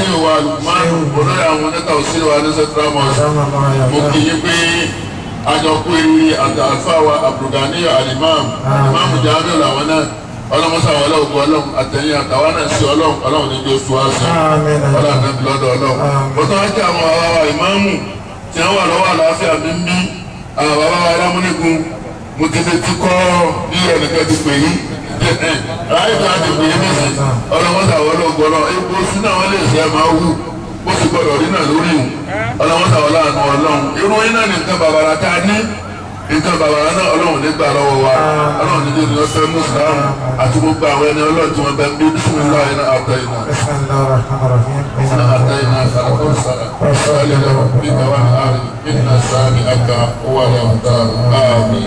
ṣé wa lùkùmánù olórí àwọn oníkà òṣèlú wa ní central mosque mo kì í pé àjọkú eré àtàfáwa abdulganiyo alimam imam jamiu làwọn náà ọlọmọsá wọlé ògùn ọlọ́run àtẹ̀yìn àtàwọn náà sí ọlọ́run ọlọ́run ní bí oṣù àṣẹ ọlọ́run náà bí lọ́dọ̀ ọlọ́run mo tún wá kí àwọn àwa ìmáàmù tí wọ́n wà lọ́wọ́ àlàáfíà mi ń bí àwọn bàbá wa lámúnigun mo ti fi ti kọ́ bí ẹnìkan ti pè yín ráyè tó a ti pè yín nísìnyí ọlọmọsá wọlé ògùn ọlọ́run epo sínú àwọn ilé ìṣẹ́ máa wù bó sì gbọdọ̀ rí náà lórí ìwù ọlọmọsá wọlé àná ọlọ́run irú yín náà nìkan bàbàrà tá a ní nǹkan bàbàrà náà ọlọ́run nígbà lọ́wọ́ wa ọlọ́run nílé ní ọ̀sẹ̀ mùsùlùmí àti gbogbo àwọn ẹni ọlọ́run tí wọ́n bẹ ń bí bísímìlá iná àtẹ̀yìnà بسم الله الرحمن الرحيم iná àtẹ̀yìnà àtàkùn sára ọ̀sẹ̀ lọ́wọ́ bí káwá ní àárín iná sáàmì àkà owó àyàmùtà àmì.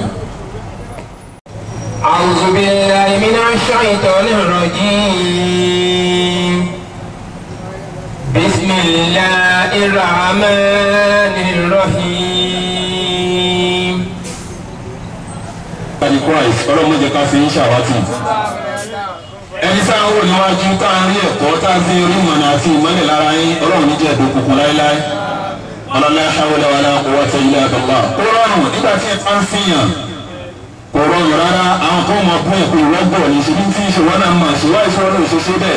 أعوذ بالله من الشيطان الرجيم بسم الله الرحمن الرحيم Bàdí Christ ọlọ́run jẹ́ ká fi ń ṣàwátì. Ẹni tá a wò níwájú tá a rí ẹ̀kọ́ tá a fi rí ìmọ̀nà àti ìmọ̀lẹ̀ lára yín ọlọ́run ní jẹ́ ìdókòkun láéláé. Ọlọ́lá hawla wala quwwata illa billah. Ó rọrùn nígbà tí ẹ bá ń fìyàn. Kò rọrùn rárá àwọn kan mọ̀ bún ẹ̀kọ́ ìrọ́gbọ̀ ní ṣe ní tí ìṣòwò náà mọ̀ ṣe wáyé sọ́ọ́ lóò ṣe ṣe bẹ́ẹ̀.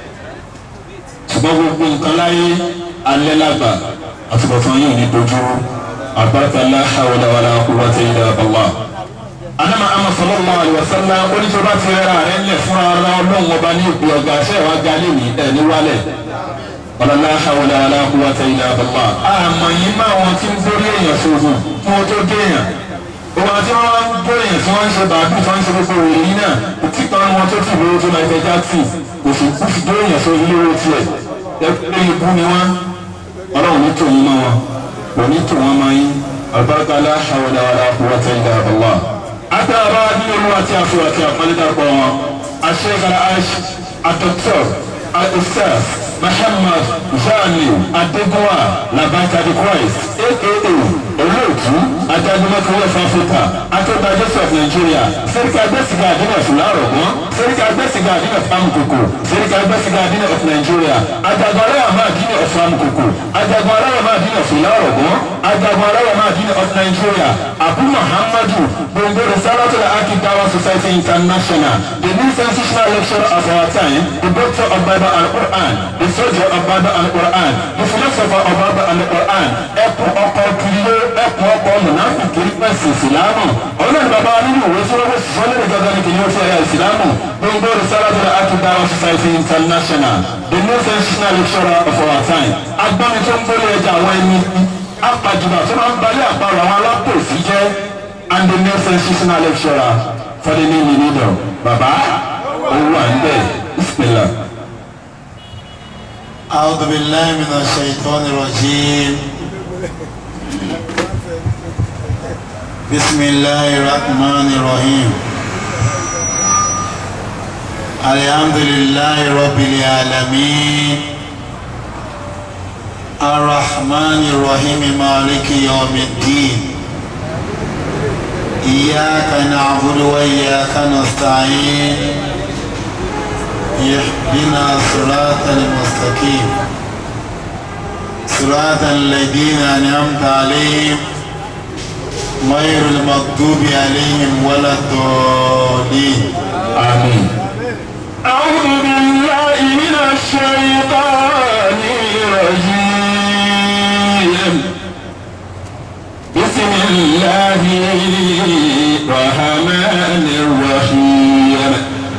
Ṣùgbọ́n gbogbo nǹkan láyé alẹ́ lágbà àtúbọ̀tán yìí ní dojú. Àbáta la hawla wala quwwata illa billah anama ama sallallahu alaihi wasallam onítọ́ba ti rẹ́ra rẹ̀ ńlẹ̀ fúnra ara ọlọ́run ọba ní ìpè ọgbà ṣẹ́ wa ga lé ní ẹ̀ ní wálẹ̀ ọ̀làlá hawla wala quwwata illa billah. àmọ́ yìí máa wọn ti ń gbórí èèyàn sóògùn kí wọ́n tó dé èèyàn òun àti wọn wá ń gbórí èèyàn tí wọ́n ń ṣe bàbí tí wọ́n ń ṣe gbogbo òrì yìí náà tí kan wọn tó tù lówó tó Michael Jackson kò sì kú sí gbórí èèyàn sórí lówó tiẹ̀ ẹ ibú ni wọn ọlọ́run ní tòun mọ́ wọn kò ní tòun mọ́ yín albarka la hawla wala quwwata illa billah atara ní olú àti àfọ àti àpọlẹdàpọ wọn aṣẹkara ash adọktọ adọktọs Muhammad Jani Adegunwa Labata the Christ aka olóòtú adájúmọ́tò West Africa atọ́gbà Joseph Nigeria sẹ́ríkà gbẹ́sìgà àdínà fúlárọ̀gbọ́n sẹ́ríkà gbẹ́sìgà àdínà famukoko sẹ́ríkà gbẹ́sìgà àdínà of Nigeria ajagun aráyàmá àdínà of famukoko ajagun aráyàmá àdínà fúlárọ̀gbọ́n ajagun aráyàmá àdínà of Nigeria Abu Muhammadu gbòǹgbò Risalatul Akidawa Society International the new sensational lecturer of our time the doctor of Bible and Quran the soldier of Bible and Quran the philosopher of Bible and Quran ẹkùn ọkọ̀ kìlọ̀ ẹkùn ọkọ̀ mùnàfíkì pẹ̀sì ìsìlámù ọlọ́run bàbá wa nínú ìwé sọ́wọ́ sọ́lẹ̀ gẹ́gẹ́ ní kìnìún fún ẹ̀yà ìsìlámù gbogbo Risalatul Akidawa Society International the new sensational lecturer of our time agbọ́ni tó ń gbólé ẹja àwọn ẹni apàjùbà tó máa ń balẹ̀ àparò àwọn alápòsí jẹ́ and the new sensational lecturer for the new millennium bàbá owó à ń bẹ̀ bismillah. أعوذ بالله من الشيطان الرجيم بسم الله الرحمن الرحيم الحمد لله رب العالمين الرحمن الرحيم مالك يوم الدين إياك نعبد وإياك نستعين اهدنا صراط المستقيم صراط الذين أنعمت عليهم غير المغضوب عليهم ولا الضالين آمين أعوذ بالله من الشيطان الرجيم بسم الله الرحمن الرحيم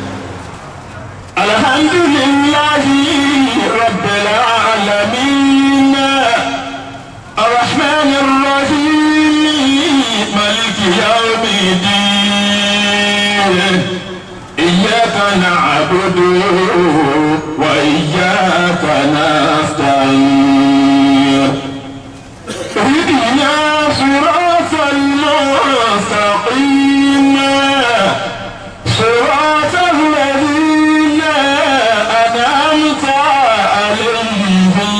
الحمد لله رب العالمين الرحمن الرحيم مالك يوم الدين إياك نعبد وإياك نستعين اهدنا صراط المستقيم صراط الذين أنعمت عليهم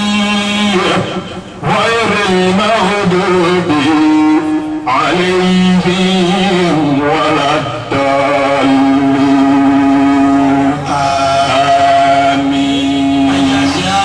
غير المغضوب عليهم ولا الضالين آمين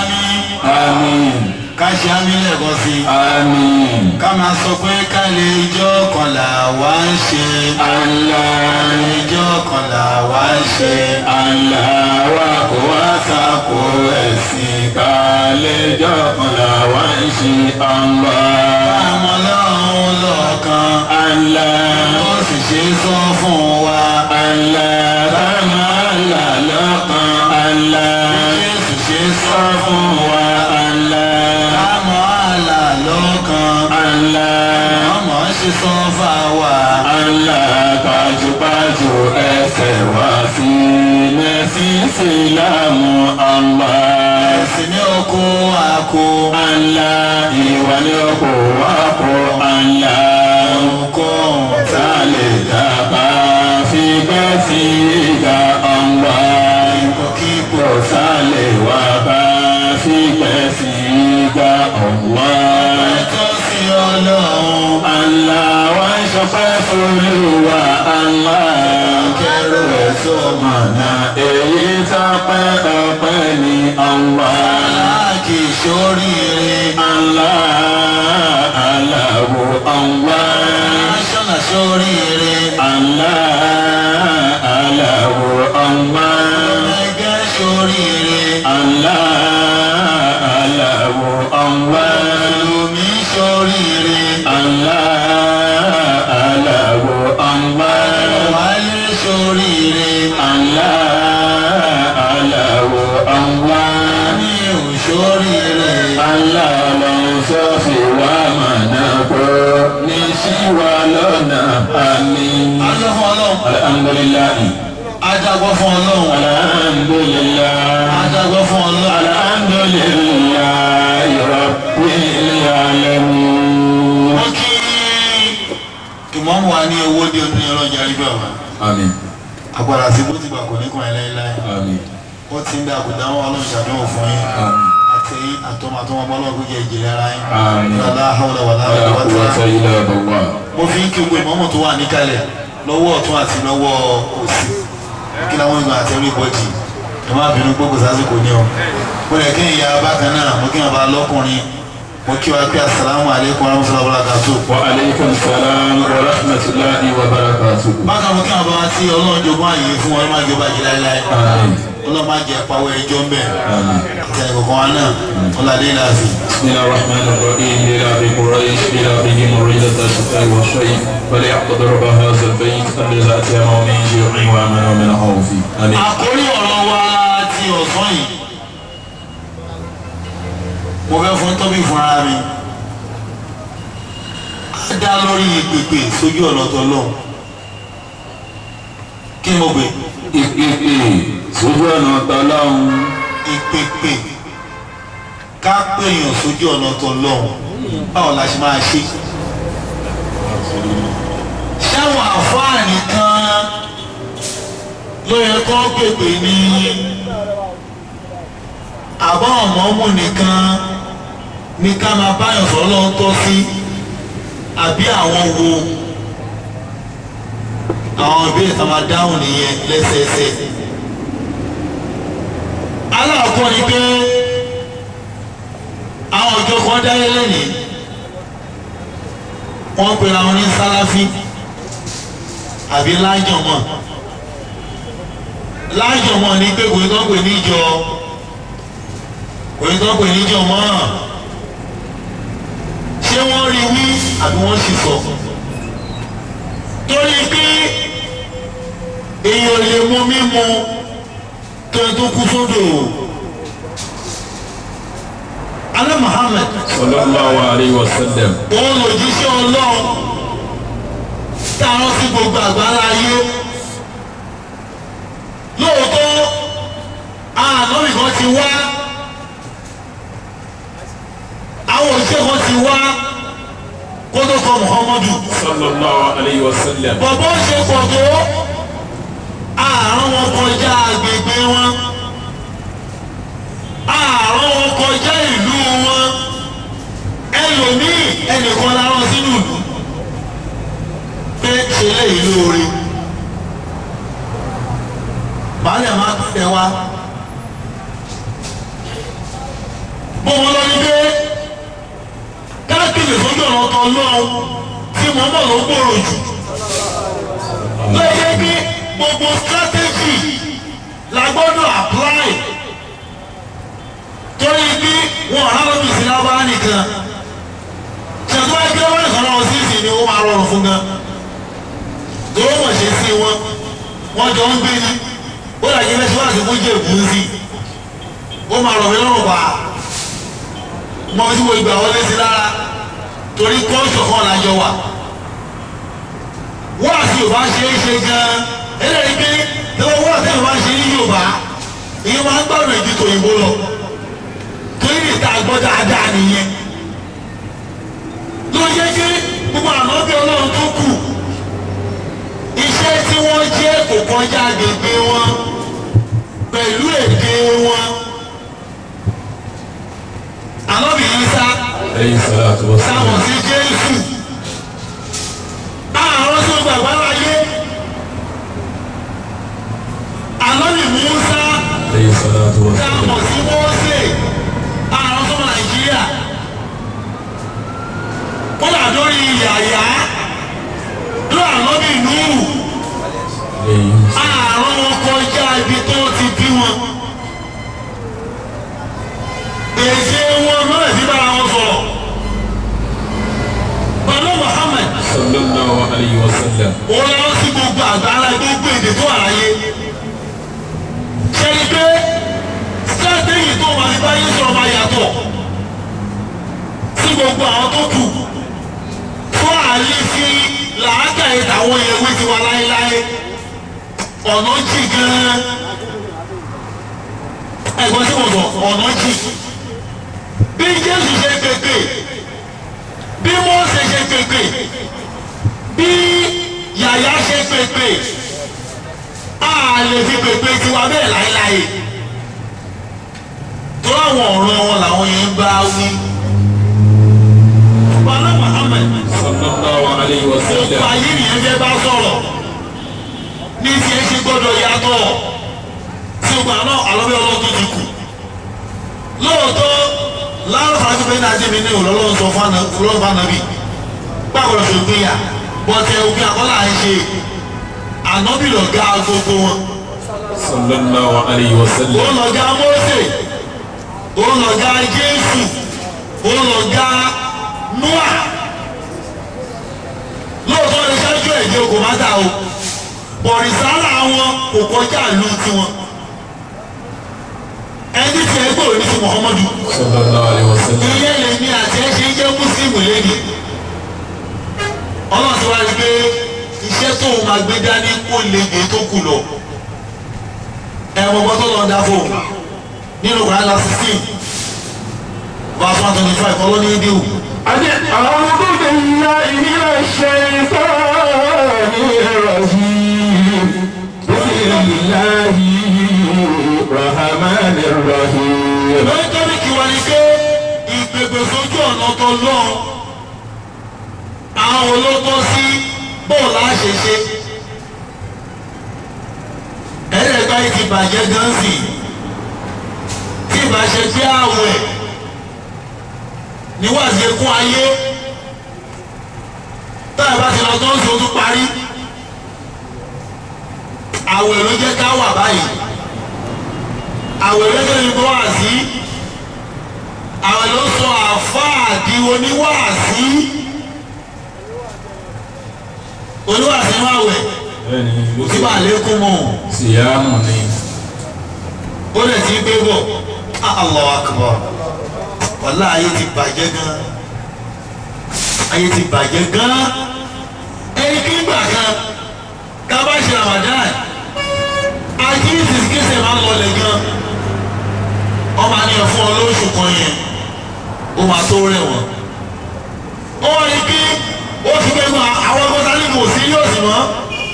ṣe á mílẹ̀ kan sí i. àmín. ká máa sọ pé ká lè ijọ́ kan là wá ń ṣe. Allah ijọ́ kan là wá ń ṣe. Allah wa kò wá sàkó ẹ̀sìn kálẹ̀ jọ̀kan làwa ń ṣe Allah. àmọ́ lọ́run lọ́ọ̀kan. Allah ó sì ṣe é sọ fún wa. Allah kama Allah lọ́kan Allah jésù ṣe é sọ sọ fún wa Allah àmọ́ àlà lọ́ọ̀kan. Allah ọmọ ṣe sọ fà wá. Allah pàjùpàjù ẹsẹ̀ wá sí mẹ́sìn sílámù Allah. ẹ̀sìn ní oko àkó. Allah ìwà ni ọkọ̀ wá kọ́ Allah. ohunkóhun tá Ta lè dàgbà fi gbẹ́ sí ìgbà Allah. ipòkípò Kò sálẹ̀ wá bá fi gbẹ́ sí ìgbà Allah. tó sí ọlọ́run. Allah wá ń ṣọpẹ́ fúlùwà Allah. kẹrù ẹ̀ tó mọ̀. Mọ̀nà èyí tọ́pẹ́ ọpẹ́ ní Allah. aláàkì sóríire. Allah Allahu Allah. aṣọ́nà sóríire. Allah Allahu Allah. ẹgẹ́ sóríire. Allah Allahu Allah. lùmí sóríire. Allah Allahu Allah. wálé sóríire. Allah Allahu Allah. ní ò sóríire. Allah ló ń sọ fi wá mọ̀nà kó ní sí wa lọ́nà àmín. adó fún ọlọ́run. Alhamdulillahi. ajagbọ́ fún ọlọ́run. Alhamdulillah. ajagbọ́ fún ọlọ́run. Alhamdulillahi rabbil alamin. wọ́n kí ìmọ̀mù wa ní owó dé ọdún yẹn lọ́jà rí gbà wá. Àmín. agbára sí bó ti gbà kò ní kàn ẹ́ láéláé. Àmín. ó ti ń dá àkùdá wọn ọlọ́run ṣàdéhùn fún yín. Àmín. àti àtọmọ àtọmọ ọmọ ọlọ́run gbé ìjìnlẹ̀ ara yín. Àmín. lọ́lá hàwùlà wà Wala láàrin quwwata wàtá. illa billah. mo fi ń kí gbogbo ìmọ̀mù tó wà níkàlẹ̀ lọ́wọ́ ọ̀tún àti lọ́wọ́ òsì kí láwọn ìgbà àti ẹrú ìbọ̀jì ẹ má bínú gbogbo sásìkò ní o. mo lè kí n ya bákan náà mo kí n bá lọ́kùnrin mo kí wa pé asalaamu aleykum wa rahmatulahi wa barakatuh. Wa alaykum salam wa rahmatullahi wa barakatuh. bákan mo kí àwọn bàbá tí ọlọ́run jogún àyè fún wọn má jẹ́ bàjẹ́ láéláé Àmín. ọlọ́run má jẹ́ pawọ́ ẹjọ́ ń bẹ̀ Àmín. àti ẹnì kọ̀ọ̀kan wa náà ọlọ́dẹ láàfin. بسم الله الرحمن الرحيم لإله قريش بإلههم ريدة الشتاء والصيف فليعبد رب هذا البيت الذي أتاه من جوع وآمن من خوف آمين àkórí ọ̀rọ̀ wa ti ọ̀sán yìí mo fẹ́ fún tọ́bí fún ara mi á dá lórí ìpèpè sójú ọ̀nà tọ́lọ́hún kí ni mo gbé ìpèpè sójú ọ̀nà tọ́lọ́hún ìpèpè ká pèèyàn sójú ọ̀nà tọ́lọ́hún báwo la ṣe máa ṣe ṣáwọn àfáà nìkan ló yẹ kó pèpè ní àbá ọ̀mọ́mù nìkan ní ká máa báyọ̀ sọ́lọ́ ń tọ́ sí àbí àwọn wo àwọn ìbéèrè tá a máa dáhùn nìyẹn lẹ́sẹẹsẹ. aláàkọ́ ni pé àwọn ọjọ́ kan dáyé lẹ́nìí wọ́n pera wọn ní sáláfí àbí lájọ̀mọ́ lájọ̀mọ́ ní pé kò ní tó ń pè níjọ kò ní tó ń pè níjọ mọ́ ṣé wọ́n rí wí àbí wọ́n sì sọ torí pé èèyàn lè mú mímu tó ń tó kú sódò alẹ́ Muhammad sallallahu alayhi wa sallam òun lòjíṣẹ́ ọlọ́run táwọn sí gbogbo àgbáńlá ayé lóòótọ́ ànábì kan ti wá àwọn òṣìṣẹ́ kan ti wá kó tó kọ Muhammadu sallallahu alayhi wa sallam bọ̀bọ̀ ṣe pọ̀ tó àárọ̀ wọn kọjá agbègbè wọn àárọ̀ wọn kọjá ìlú wọn ẹlòmíì ẹnìkan lárọ sínú ìlú pé ṣe léyìí lóore baálé máa pàdé wa bó wọn lọ ní pé ọ̀tọ̀ lọ́hùn tí mo mọ̀ ló gbòòrò jù lóye pé gbogbo strategy la gbọ́dọ̀ apply torí bí wọn ọ̀rá lọ́bì sí lábá nìkan ṣètò ẹgbẹ́ wọn nìkan náà sí ìsìn ni ó máa rọrùn fún gan tó wọ́n ṣe sí wọn wọ́n jọ ń gbé ní ó dàgbé lẹ́sìn wá sí fún jẹ́ èkó sí ó máa rọ̀ mí lọ́rùn pa mọ tí mo gbà wọlé sí lára torí kọ́ńtò kan lájọ wà wọ́n àti yorùbá ṣe é ṣe gan-an ẹlẹ́rìí pé lọ́wọ́ wọ́n àti yorùbá ṣe ní yorùbá ìyẹn máa ń gbàgbọ́ ìdí tòyìnbó lọ torí ní ìta gbọ́ dáadáa nìyẹn ló yẹ kí gbogbo ànábì ọlọ́run tó kù iṣẹ́ tí wọ́n jẹ́ kò kọjá gbègbè wọn pẹ̀lú èdè wọn ànábì Ìsá Alayhi salatu wa salam. táwọn sí Jésù àárọ̀ tó gbàgbá láyé ànábì Mùsá Alayhi salatu wa táwọn salam. sí Mósè àárọ̀ tó Nàìjíríà kódà lórí yàyà lórí ànábì Núhù Alayhi àárọ̀ wọn kọjá ibi tó ti bí wọn èsì wọn lọ́rẹ̀ sí bára wọn sọ̀rọ̀ pẹ̀lú Muhammad sallallahu alayhi wa sallam. ó lọ sí gbogbo àgbáńlá gbogbo èdè tó àráyé ṣẹ́ni pé strategy tó wà ní báyìí sọ̀rọ̀ máa yàtọ̀ sí gbogbo àwọn tó kù fún àlè fi làákàyè táwọn ewé ti wà láéláé ọ̀nà jì gan-an ẹ̀gbọ́n tí mo sọ ọ̀nà jì bí Jésù ṣe pèpè bí Mósè ṣe pèpè bí yàyà ṣe pèpè a lè fi pèpè tiwa bẹ́ẹ̀ láéláé tó àwọn ọ̀rọ̀ wọn làwọn yẹn ń bá wí. Bala Muhammad sallallahu alayhi wa gbogbo sallam. ayé nìyẹn fẹ́ bá sọ̀rọ̀ ní tí ẹ ṣe gbọ́dọ̀ yàtọ̀ tí o gbà náà àlọ́bí ọlọ́dún ti kù lóòótọ́ láàrú fàájú pé náà jẹ́ mi ní òlọ́lọ́ sọ fún ànábì gbàgbọ́dọ̀ fi òpin yà bọ́tẹ̀ òpin àkọ́là ń ṣe ànábì lọ̀gá gbogbo wọn sallallahu alayhi wa ó sallam. lọ̀gá Mósè ó lọ̀gá Jésù ó lọ̀gá Nóà lóòótọ́ ní sáájú ẹ̀jẹ̀ kò má dà o bọ̀rìsálà wọn kò kọjá ìlú tiwọn ẹni tí ẹ gbòòrò ní ti Muhammadu sallallahu alayhi wa sallam. ìyẹn lèmi àti ẹ ṣe ń jẹ́ mùsùlùmí lẹ́ni ọlọ́run ti wá rí pé iṣẹ́ tó o máa gbé dání kó lè gbé tó kù lọ ẹ mọ ọgbọ́n tó lọ dá fóun nínú wàhálà sixteen verse one twenty five ọlọ́ni ìdíwù. أعوذ بالله من الشيطان الرجيم بسم الله الرحمن الرحيم lórí kí wọ́n ní pé ìgbègbè sójú ọ̀nà tó lọ́n àwọn olótọ́ sí bóòlù àṣẹṣe ẹ̀ẹ́dẹ̀gbá yìí ti bàjẹ́ gan sí tí ìbá ṣe pé àwẹ̀ níwájú ekún ayé táyà bá ti lọ tó ń sọ tó parí àwẹ̀ ló jẹ́ ká wà báyìí àwẹ̀ ló jẹ́ ní bọ́ àzí àwẹ̀ ló sọ àfáà di oníwàásí oníwàásí máa wẹ̀ bẹ́ẹ̀ni ló tí bá lékún mọ́ síyáàmù ni. ó lè ti gbé bọ̀ Allahu Akbar wàlá ayé ti bàjẹ́ gan ayé ti bàjẹ́ gan ẹni kí n gbà kan ká bá ṣe Ramadan àkíyèsí kéṣe máa ń lọlẹ̀ gan ọmọ àníyàn fún ọ lóṣù kan yẹn ó máa tó rẹ̀ wọ́n ó wà ní kí ó ti gbẹ́gun àwọn ọgọ́ta ní kò sí yóò sì mọ́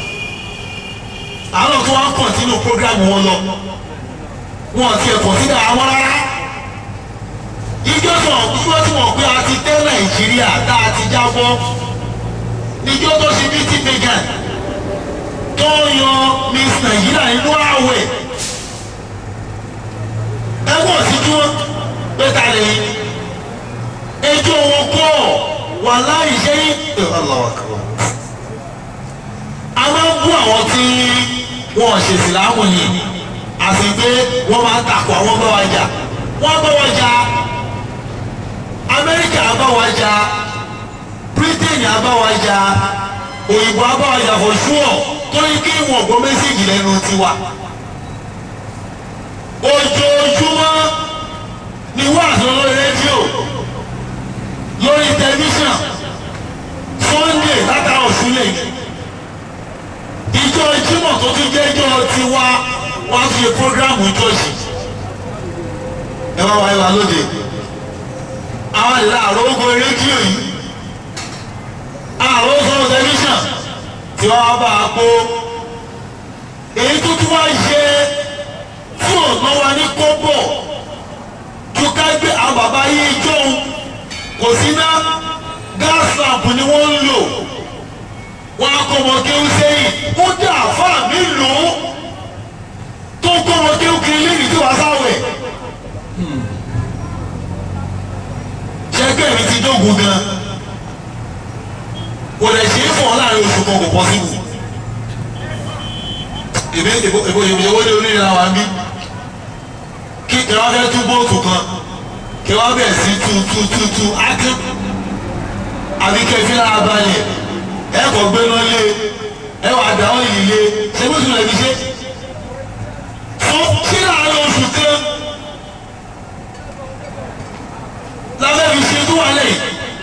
àwọn tó wá ń kọ̀ntínú prógrámù wọn lọ wọn ti ẹ̀ kọ̀nsídà àwọn rárá ìjọ tó ìjọ tí wọn pé a ti tẹ́ Nàìjíríà tá a ti jábọ́ ìjọ tó ṣe bí tí vegan tó yan Miss Nàìjíríà nínú àwẹ̀ ẹgbọ́n sí kí wọ́n pé ta lè ẹjọ́ wọn kọ́ wàláhì ṣé Allahu Akbar. a máa ń bú àwọn tí wọn ṣe ìsìlámù yìí àti pé wọ́n máa ń takò àwọn bá wa jà wọ́n bá wa jà Amẹ́ríkà bá wa jà Britain bá wa jà òyìnbó bá wa jà for sure torí kí wọn gbọ́ mẹ́sẹ̀gì lẹ́nu tiwa ojoojúmọ́ ni wàásù lórí rédíò lórí tẹlifíṣàn Sunday látara òṣùlẹ̀ ìjọ Jímọ̀ tó tún jẹ́ ìjọ tiwa wọ́n á fi programu ìjọsì ẹ wá wáyé wa lóde àwọn ìlà àrògọ rédíò yìí àròsọ tẹlifíṣàn tí wọ́n bá a kó èyí tó tún wá ṣe tí ò ná wa ní kọ́bọ̀ tó ká gbé àwọn bàbá yìí jọ̀hún kò sí ná gas lamp ni wọ́n ń lò wọ́n á kọ́ ọmọ kéwú sẹ́yìn ó dá àfáà mi lò ó tó kọ́ ọmọ kéwú kiri lẹ́yìn tí wàá sáwẹ̀. ṣẹ́gbẹ́ mi ti dógun gan kò lè ṣe é fún ọ láàrin oṣù kan kò pọ̀ síbù èmi èbó èbó èbó ní onírin àwọn àmì kí kẹwàá fẹ́ tú bóòtù kan kẹwàá bẹ̀ sí tú tú tú tú ákí àbí kẹfí lára balẹ̀ ẹ kò gbé náà lé ẹ wà dá ọ́ yìí lé ṣé bó tún lè fi ṣe fún kí láàrin oṣù kan lábẹ́ fi ṣe tó wà lẹ́yìn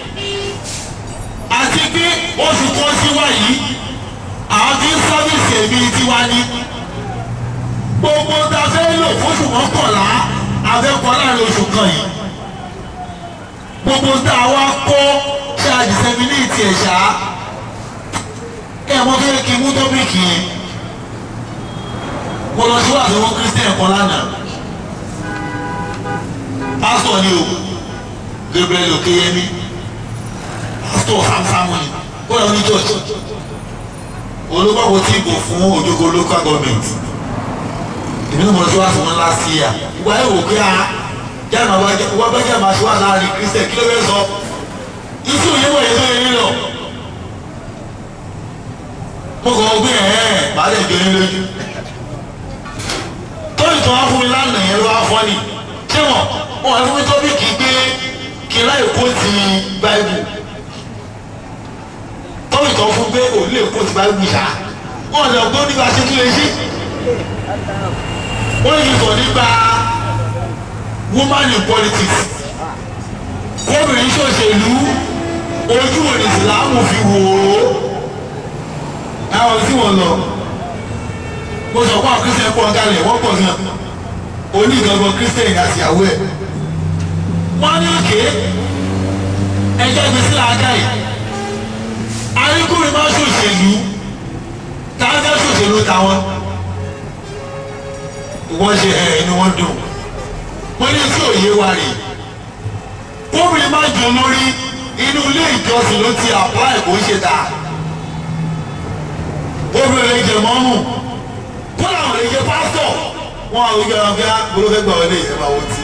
àti pé oṣù kan sí wá yìí àwọn tí ń sábìsì èmi tiwa ní gbogbo ta fẹ́ lò fóṣù mọ́kànlá afẹ́kọ̀ọ́ láàrin oṣù kan yìí gbogbo tá a wá kọ́ ṣe àdìsẹ́mínìtì ẹ̀ṣá ẹ̀ mọ́ tó yẹ kí n mú tọ́pìkì yẹn mo lọ sí wàásù wọn kírísítẹ̀n kan lánàá pásítọ̀ ni o Gabriel Okeyemi pásítọ̀ sámsámù ni ó lọ ní church olùkọ́ tí ìbò fún Òjòkó local government èmi náà mo lọ sí wàásù wọn last year ìgbà yẹn wò pé a jáàmù wá bá jáàmù aṣọ wà láàrin kírísítẹ̀n kí ló fẹ́ sọ ìtú òye wọ̀ yẹn tó yẹ nílò mo kàn gbé ẹ̀ ẹ́ bàá lè jọ yín lójú tóyìn tó wá fún mi lánàá yẹn ló wá fọ́ ni ṣé wọn wọn wá fún mi tọ́bíkì gbé kí láì kó ti báìbù tóyìn tó fún pé òun lè kó ti báìbù ṣá wọn lè gbọ́ nípa ṣe tún lè ṣe wọ́n lè sọ nípa woman in politics kóbìnrin ṣòṣèlú ojú òní ìsìlámù fi wò ó àwọn tí wọ́n lọ mo sọ fún àwọn kristian pọ̀ gálẹ̀ wọ́n pọ̀ gan onígangan kristian àti ìyàwó ẹ̀ wọ́n ní òkè ẹjọ́ ìgbésí làákà yìí aríkùnrin máa ṣòṣèlú táwọn fẹ́ ṣòṣèlú táwọn wọ́n ṣe ẹ̀ inú wọn dùn wọ́n ní tí òye wa rè kóbìnrin máa jọ lórí inú ilé ìjọsìn ló ti apply kò ń ṣe dáa obìnrin lè jẹ mọ́mù kódà wọn lè jẹ pásítọ̀ wọn àwọn ìgbà wọn fẹ́ gbọ́dọ̀ gbà wọlé ẹ̀ máa wọ́n ti.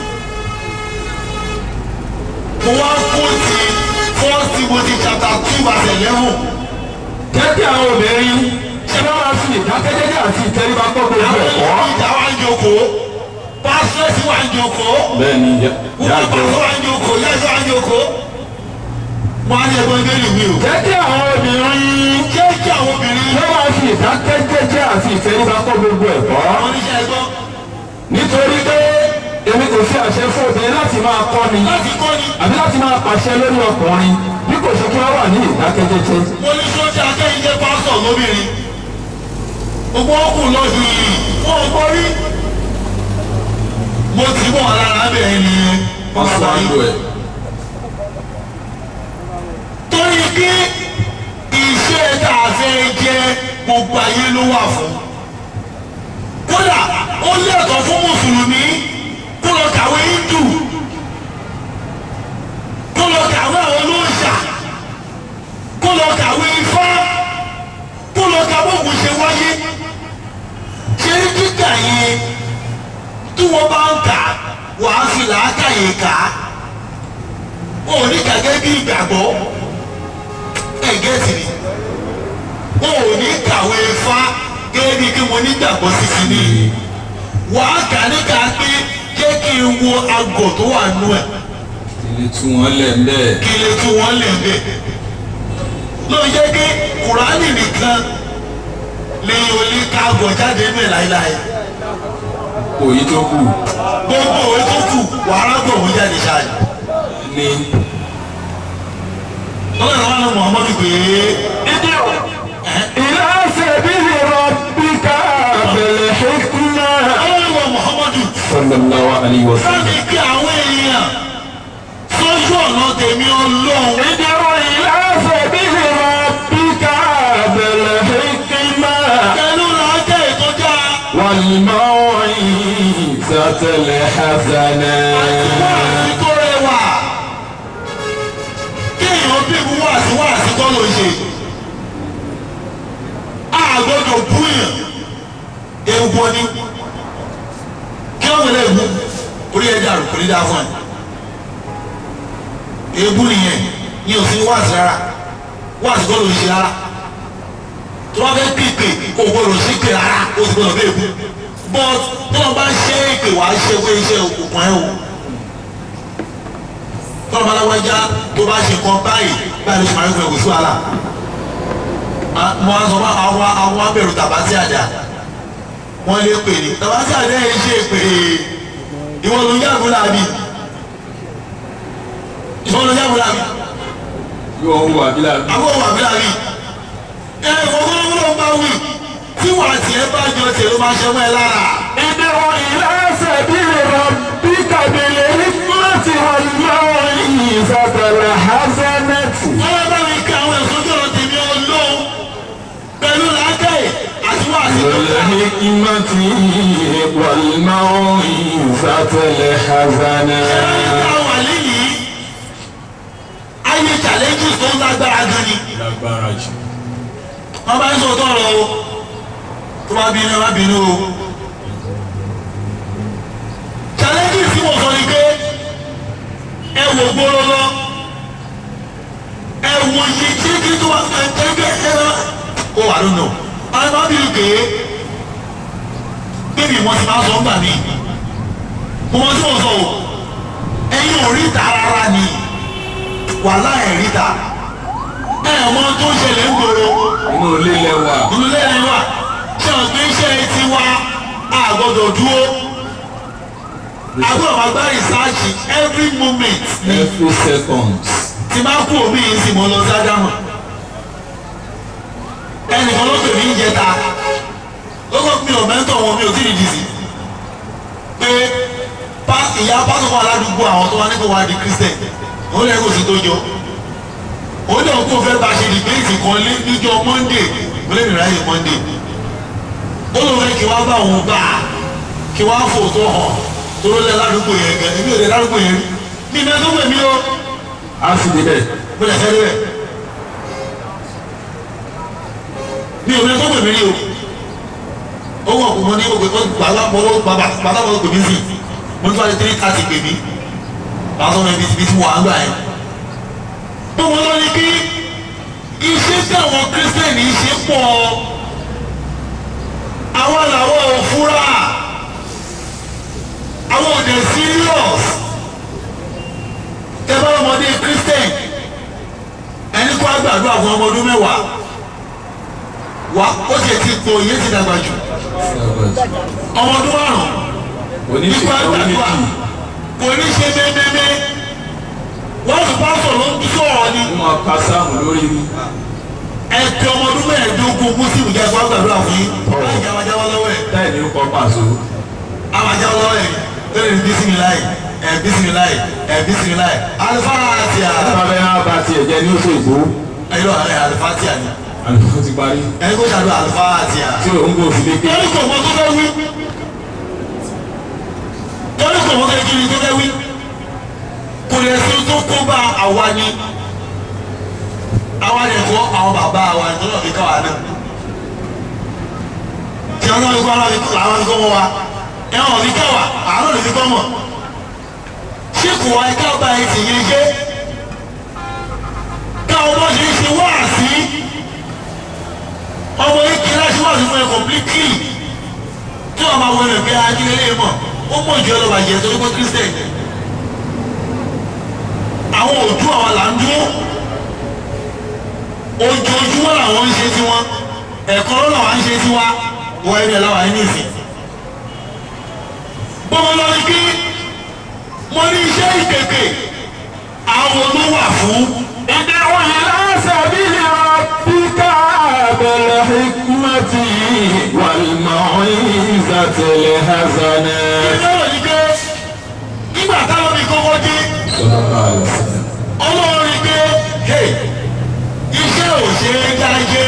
mo wá kó ti first timothy chapter two verse eleven. Jẹ́ àwọn obìnrin ṣe bá wá sí ìdákẹ́jẹ́jẹ́ àti ìtẹríba gbọ́ gbogbo àwọn ẹ̀kọ́. ìlú ìjà wa ń jókòó pásítọ̀sì wa ń jókòó bẹ́ẹ̀ni wúwo yàgò pásítọ̀ wa ń jókòó yẹ́sọ̀ wa ń jókòó. wọ́n á ní ẹgbẹ́ ìbéèrè mi o. Jẹ́ kí àwọn obìnrin jẹ́ kí àwọn obìnrin ṣe wá sí ìdákẹ́jẹ́jẹ́ àti ìtẹríba gbọ́ gbogbo ẹ̀kọ́. àwọn oníṣẹ́ ẹgbọ́ Nítorí pé èmi kò fi àṣẹ fún obìnrin láti máa kọ́ni láti kọ́ ni àbí láti máa pàṣẹ lórí ọkùnrin bí kò ṣe kí wọ́n wà ní ìdákẹ́jẹ́jẹ́. mo ní sọ́jà akẹ́yìn jẹ́ pásítọ̀ lóbìnrin gbogbo ọkùnrin lọ́dún yìí wọ́n ń kọ́rí mo ti bọ̀ lára bẹ́ẹ̀ ni wọ́n sọ àńdò ẹ̀. torí pé iṣẹ́ tá a fẹ́ jẹ́ gbogbo ayé ló wà fún kódà ó lẹ́tọ̀ọ́ fún mùsùlùmí kó lọ kàwé hindu kó lọ kàwé àwọn olóòṣà kó lọ kàwé ifá kó lọ kàwé ògùn ṣe wáyé ṣé kíkà yẹn tí wọ́n bá ń kà wàá fi làákàyè kà á ó ní gẹ́gẹ́ bí ìgbàgbọ́ ẹ̀ gẹ́ẹ̀tì ni wọn ò ní kàwé fá gẹ́gẹ́ bí kí mo nígbàgbọ́ sí sí ni wàá kà níkà pé jẹ́ kí n wo agọ̀ tó wà nú ẹ̀ ilé tí wọ́n lẹ̀ ń bẹ́ẹ̀. kí lè tún wọn lè bẹ̀. ló jẹ́ pé kùránì nìkan lè olè ká agọ̀ jáde nú ẹ̀ láéláé òyì tó kù gbogbo òwe tó kù wàrà gbọ̀ wọ́n jáde ṣáájú. ní lọ́wọ́ ìrànwọ́ náà muhammadu pé ilé sẹ́bílì rọ̀bíkà bẹ̀rẹ̀ hikma. ọlọ́run ìwọ muhammadu sallallahu alayhi wa sallam. sáàmì kí àwọn èèyàn sójú ọ̀nà tèmi ọlọ́run ìdúró ilé sẹ́bílì rọ̀bíkà bẹ̀rẹ̀ hikma. pẹ̀lú làákẹ́ ìtọ́jà والموعظة الحسنة wáàsí tó rẹwà kéèyàn bí mu wáàsí wáàsí kọ́ ló ń ṣe àgbọ̀dọ̀ búyàn ewu ni kí wọ́n wọlé ewu orí ẹja rò kò ní dáa fún ẹ ewu nìyẹn ní òsín wáàsí rárá wáàsí kọ́ ló ń ṣe rárá tó bá fẹ́ pípé kò gbọdọ̀ sí pé rárá ó sì gbọdọ̀ bẹ́ẹ̀ kú but tó lọ́ bá ṣe é pé wàá ṣe pé iṣẹ́ òkùnkùn ẹ̀ o tó lọ́ bá lágbájá tó bá ṣe kan báyìí báyìí ló ṣe máa ń fẹ́ kò sí wàhálà mo á sọ fún àwọn àwọn abẹ̀rù tàbátì àjà wọ́n lé pè ní tàbátì àjà yẹn ṣe pé ìwọ ló ń yàgò làbí ìwọ ló ń yàgò làbí yóò wà bí la àwọn òwò àbí làbí ẹ ìfọwọ́fọwọ́ bá wí tí wàá tiẹ̀ bá jọ tiẹ̀ ló máa ṣe mọ́ ẹ lára. ادعو إلى سبيل ربك بالحكمة والموعظة الحسنة wọ́n bá mi kí àwọn ẹ̀sọ́ jọ̀rọ̀ tèmi ọlọ́run pẹ̀lú làákàyè àti wàásù tó dáa. والحكمة والموعظة الحسنة ẹ̀ka wà lẹ́yìn ayé challenges tó ń lágbára gan ni. lágbára jù. wọ́n bá ń sọ tọrọ o tó bá bínú ẹ má bínú o. challenges tí mo sọ ni pé ẹ wò gbóró lọ ẹ wò yìí tí kí tó wà ẹgbẹ́ ẹ lọ. ó wà lónà àwọn má bínú pé bébì wọn ti máa sọ ńgbà mí mo mọ tí mo sọ o ẹ̀yin ò ríta rárá ni wàhálà ẹ̀ ríta ẹ̀ mọ tó ń ṣẹlẹ̀ ń gbòòrò inú ilé lẹ́wà ìlú lẹ́yìn wa ṣé o gbé iṣẹ́ ti wa a gbọ́dọ̀ dúró a gbọ́dọ̀ máa gbá rìsáàjì every moment ni every second. tí máa kú omi yìí sì mọ́ lọ sí ádámù ẹnìkan ló pè mí ìjẹta lọ́kọ̀ mi ò mẹ́tọ̀ wọn mi ò tí ì dìsí pé pa ìyá pásọ̀kọ̀ aládùúgbò àwọn tó wá nípa wá di christian òun lẹ́yìn kò sí tó jọ òun náà kó fẹ́ bá ṣe dìbéètì kan lé níjọ monday mo lè rìn ráyè monday ó lóun fẹ́ kí wá bá òun bá a kí wá fò tó hàn tó ló lẹ ládùúgbò yẹn gan èmi ò lè ládùúgbò yẹn rí mi ìmọ̀ tó pè mí o a sì débẹ̀. mo lè fẹ́ lébẹ̀ mi ò lè tó pè mí rí o ó wọ̀ kó mo ní òpè bàbá bọ́lọ́ bàbá bàbá bọ́lọ́ pè mí sí mo ní wàá di three thirty pè mí bàbá sọ ma ibi tí mo wà ń gbà yẹn. mo mọ lọ ní kí iṣẹ́ tí àwọn kírísítẹ́nì ṣe pọ̀ àwọn làwọn ò fura àwọn ò dẹ̀ serious tẹ bá ọmọdé christian ẹni kó àgbàdo àwọn ọmọ ọdún mẹ́wàá wà ó ti ti pọ̀ iye ti dàgbà jù ọmọ ọdún márùn oníṣe nípa àgbàdo oníkì kò ní ṣe mẹ́mẹ́mẹ́ wọ́n sì bá sọ̀rọ̀ ń sọ̀rọ̀ ni wọ́n máa ka sáàmù lórí ní. ẹ̀kẹ́ ọmọ ọdún mẹ́ẹ̀ẹ́dógún muslim jẹ́ kó àgbàdo àwọn yìí láì jẹ́ àwájáwá lọ́wọ́ ẹ̀ táyì ní kọ́ pàṣọ. àwájáwá lọ́wọ́ ẹ̀ lórí bísímìláì ẹ̀ bísímìláì ẹ̀ bísímìláì alifáà àti àlọ́ sábẹ́ á bá tiẹ̀ jẹ́ ní oṣù ìgbó. ẹ̀yọ́ alifáà àti àlọ́ àlùfáà ti parí. ẹni kó ṣàdúrà alifáà àti àlọ́. tí òun kò fi lé ké. torí kò mọ tó fẹ́ wí torí kò mọ kékeré tó fẹ́ wí kò lè ṣe tó kó bá àwa ni àwa lè kọ́ àwọn bàbá wa ní tọ́lọ̀ fi ká wa náà tí wọn náà fi kọ́ àwọn fi kọ́ àwọn fi kọ́ mọ́ wa ẹ wọn fi ká wa àwọn lè fi kọ́ mọ̀ ṣé kò wá ká bá ẹ tì yẹn jẹ́ káwọn bọ́ ṣe ń ṣe wáàsí ọmọ yìí kí láti wà fún ẹ completely tí wọn máa wọlé pé akíndélé mọ ó mọ ìjọ lọ bàjẹ́ torí pé christian àwọn òdú àwọn là ń dúró ojoojúmọ́ làwọn ń ṣe tiwọn ẹ̀kọ́ ló làwọn ń ṣe tiwa wọ ẹni ẹ̀ láwọn ẹni ìsìn gbogbo lọ ní kí mo ní iṣẹ́ ìkèké àwọn ló wà fún ادعو إلى سبيل ربك بالحكمة والموعظة الحسنة ìdáwọ̀ ní pé nígbà táwọn mi kọ́kọ́ dé صلى الله عليه وسلم ọlọ́run rí pé hey, iṣẹ́ ò ṣe é dájẹ́